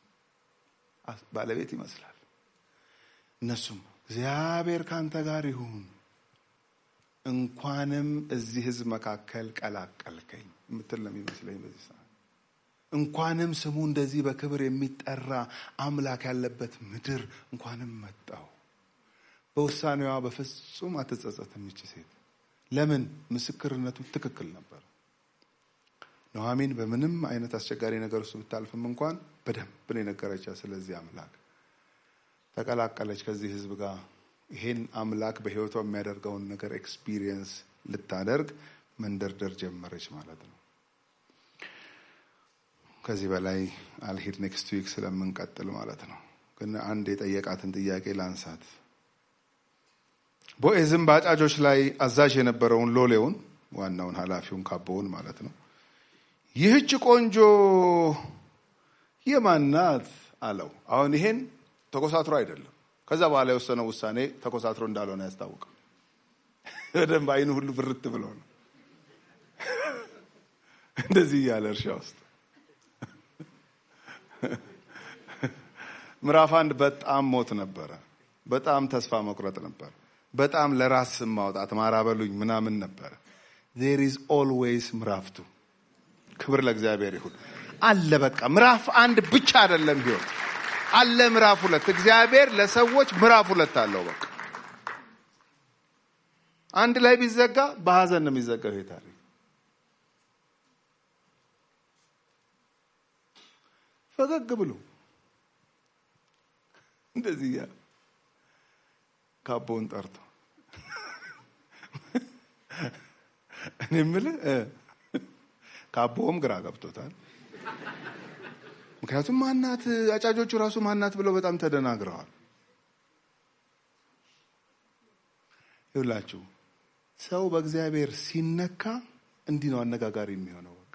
ባለቤት ይመስላል። እነሱም እግዚአብሔር ካንተ ጋር ይሁን፣ እንኳንም እዚህ ህዝብ መካከል ቀላቀልከኝ የምትል ነው የሚመስለኝ በዚህ ሰዓት እንኳንም ስሙ እንደዚህ በክብር የሚጠራ አምላክ ያለበት ምድር እንኳንም መጣው። በውሳኔዋ በፍጹም አትጸጸትም ይቺ ሴት። ለምን? ምስክርነቱ ትክክል ነበር። ኑኃሚን በምንም አይነት አስቸጋሪ ነገር ውስጥ ብታልፍም እንኳን በደንብ ነው የነገረቻት ስለዚህ አምላክ። ተቀላቀለች ከዚህ ህዝብ ጋር ይሄን አምላክ በህይወቷ የሚያደርገውን ነገር ኤክስፒሪየንስ ልታደርግ መንደርደር ጀመረች ማለት ነው። ከዚህ በላይ አልሄድ ኔክስት ዊክ ስለምንቀጥል ማለት ነው። ግን አንድ የጠየቃትን ጥያቄ ላንሳት። ቦዔዝም በአጫጆች ላይ አዛዥ የነበረውን ሎሌውን ዋናውን ኃላፊውን ካቦውን ማለት ነው ይህች ቆንጆ የማናት አለው። አሁን ይሄን ተኮሳትሮ አይደለም። ከዛ በኋላ የወሰነው ውሳኔ ተኮሳትሮ እንዳልሆነ ያስታውቃል። በደንብ አይኑ ሁሉ ብርት ብሎ ነው እንደዚህ እያለ እርሻ ውስጥ ምዕራፍ አንድ በጣም ሞት ነበረ። በጣም ተስፋ መቁረጥ ነበር። በጣም ለራስ ስም ማውጣት ማራበሉኝ ምናምን ነበረ። ዜር ኢዝ ኦልዌይስ ምዕራፍ ቱ። ክብር ለእግዚአብሔር ይሁን። አለ በቃ ምዕራፍ አንድ ብቻ አይደለም ህይወት አለ ምዕራፍ ሁለት። እግዚአብሔር ለሰዎች ምዕራፍ ሁለት አለው። በቃ አንድ ላይ ቢዘጋ በሀዘን ነው የሚዘጋው ይሄ ታሪክ። ፈገግ ብሎ እንደዚህ እያለ ካቦውን ጠርቶ እኔ የምልህ ካቦውም ግራ ገብቶታል። ምክንያቱም ማናት አጫጆቹ ራሱ ማናት ብለው በጣም ተደናግረዋል። ይውላችሁ ሰው በእግዚአብሔር ሲነካ እንዲህ ነው አነጋጋሪ የሚሆነው። በቃ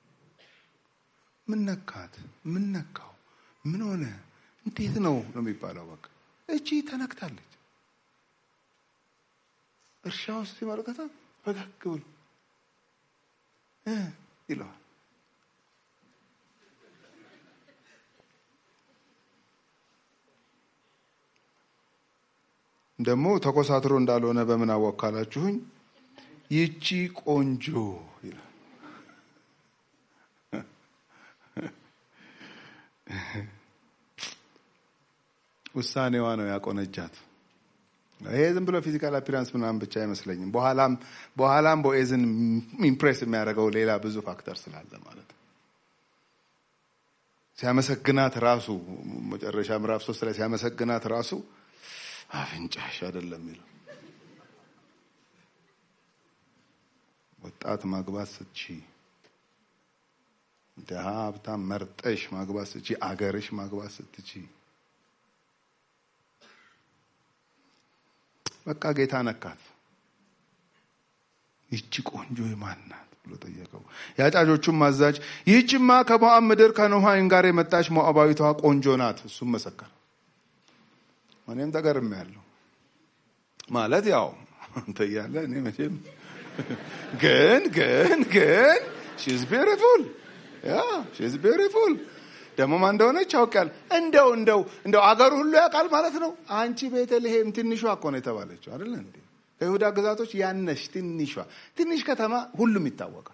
ምን ነካት? ምን ነካው? ምን ሆነ? እንዴት ነው ነው የሚባለው። በቃ እቺ ተነክታለች። እርሻ ውስጥ ሲመለከታት ፈገግ ብሎ ይለዋል። ደግሞ ተኮሳትሮ እንዳልሆነ በምን አወቅ ካላችሁኝ፣ ይቺ ቆንጆ ይላል። ውሳኔዋ ነው ያቆነጃት። ይሄ ዝም ብሎ ፊዚካል አፒራንስ ምናምን ብቻ አይመስለኝም። በኋላም በኋላም ቦዔዝን ኢምፕሬስ የሚያደርገው ሌላ ብዙ ፋክተር ስላለ ማለት ነው። ሲያመሰግናት ራሱ መጨረሻ ምዕራፍ ሶስት ላይ ሲያመሰግናት ራሱ አፍንጫሽ አይደለም የሚለው ወጣት ማግባት ስትቺ፣ ድሀ ሀብታም መርጠሽ ማግባት ስትቺ፣ አገርሽ ማግባት ስትቺ በቃ ጌታ ነካት። ይቺ ቆንጆ የማን ናት ብሎ ጠየቀው። የአጫጆቹም አዛዥ ይህችማ ከሞዓብ ምድር ከኑኃሚን ጋር የመጣች ሞዓባዊቷ ቆንጆ ናት። እሱም መሰከረ። እኔም ተገርሜያለሁ። ማለት ያው አንተ እያለ እኔ መቼም ግን ግን ግን ሺዝ ቢዩቲፉል ያ ሺዝ ቢዩቲፉል ደግሞ ማን እንደሆነች ያውቃል። እንደው እንደው እንደው አገሩ ሁሉ ያውቃል ማለት ነው። አንቺ ቤተልሔም ትንሿ እኮ ነው የተባለችው አይደለ እንዴ? ከይሁዳ ግዛቶች ያነሽ ትንሿ ትንሽ ከተማ ሁሉም ይታወቃል።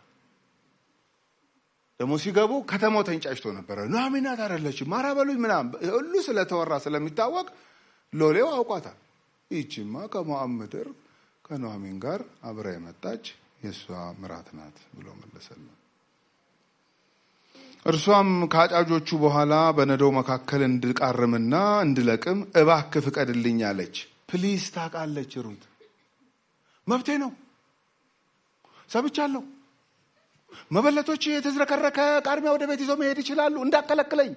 ደግሞ ሲገቡ ከተማው ተንጫጭቶ ነበረ። ኑኃሚን ናት አይደለችም ማራበሉኝ ምናምን ሁሉ ስለተወራ ስለሚታወቅ ሎሌው አውቋታል። ይቺማ ከሞዓብ ምድር ከኑኃሚን ጋር አብራ የመጣች የእሷ ምራት ናት ብሎ መለሰልን። እርሷም ከአጫጆቹ በኋላ በነዶው መካከል እንድቃርምና እንድለቅም እባክህ ፍቀድልኝ አለች። ፕሊስ ታውቃለች ሩት መብቴ ነው ሰምቻለሁ። መበለቶች የተዝረከረከ ቃርሚያ ወደ ቤት ይዘው መሄድ ይችላሉ፣ እንዳከለክለኝ።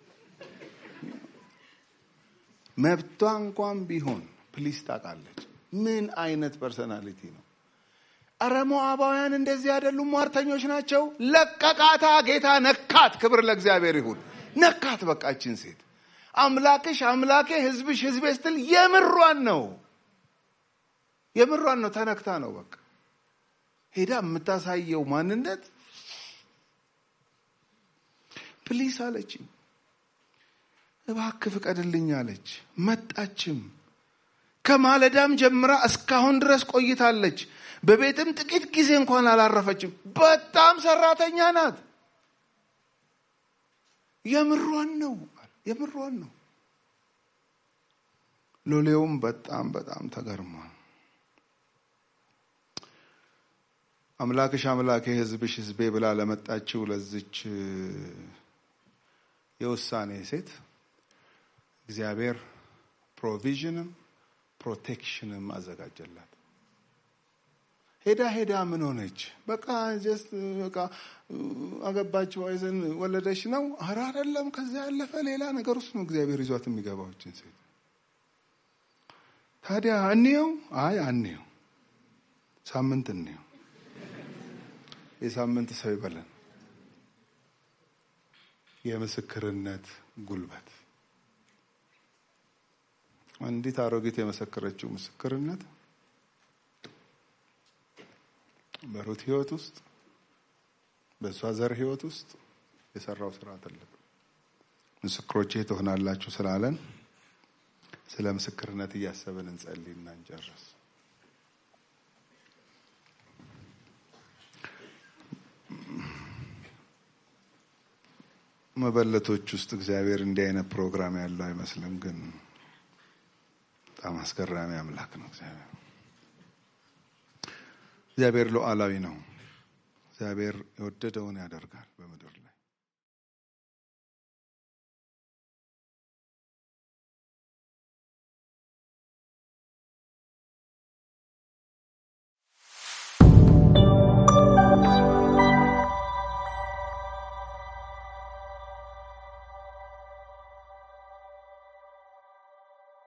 መብቷ እንኳን ቢሆን ፕሊስ ታውቃለች። ምን አይነት ፐርሰናሊቲ ነው? እረ ሞዓባውያን እንደዚህ አይደሉም፣ ሟርተኞች ናቸው። ለቀቃታ፣ ጌታ ነካት። ክብር ለእግዚአብሔር ይሁን። ነካት። በቃችን ሴት አምላክሽ አምላኬ፣ ህዝብሽ ህዝቤ ስትል የምሯን ነው የምሯን ነው። ተነክታ ነው በቃ ሄዳ የምታሳየው ማንነት ፕሊስ አለችኝ። እባክህ ፍቀድልኝ አለች። መጣችም። ከማለዳም ጀምራ እስካሁን ድረስ ቆይታለች። በቤትም ጥቂት ጊዜ እንኳን አላረፈችም። በጣም ሰራተኛ ናት። የምሯን ነው የምሯን ነው። ሎሌውም በጣም በጣም ተገርሟል። አምላክሽ አምላኬ ህዝብሽ ህዝቤ ብላ ለመጣችው ለዚች የውሳኔ ሴት እግዚአብሔር ፕሮቪዥንም ፕሮቴክሽንም አዘጋጀላት። ሄዳ ሄዳ ምን ሆነች? በቃ ጀስት በቃ አገባች፣ ወይዘን ወለደች ነው። ኧረ አይደለም። ከዚያ ያለፈ ሌላ ነገር ውስጥ ነው እግዚአብሔር ይዟት የሚገባዎችን ሴት። ታዲያ እንየው? አይ አንየው፣ ሳምንት እንየው። የሳምንት ሰው ይበለን። የምስክርነት ጉልበት አንዲት አሮጊት የመሰከረችው ምስክርነት በሩት ህይወት ውስጥ በእሷ ዘር ህይወት ውስጥ የሰራው ስራ ትልቅ ምስክሮቼ ትሆናላችሁ ስላለን ስለ ምስክርነት እያሰብን እንጸልይና እንጨርስ። መበለቶች ውስጥ እግዚአብሔር እንዲህ አይነት ፕሮግራም ያለው አይመስልም፣ ግን በጣም አስገራሚ አምላክ ነው እግዚአብሔር። እግዚአብሔር ሉዓላዊ ነው። እግዚአብሔር የወደደውን ያደርጋል በምድር ላይ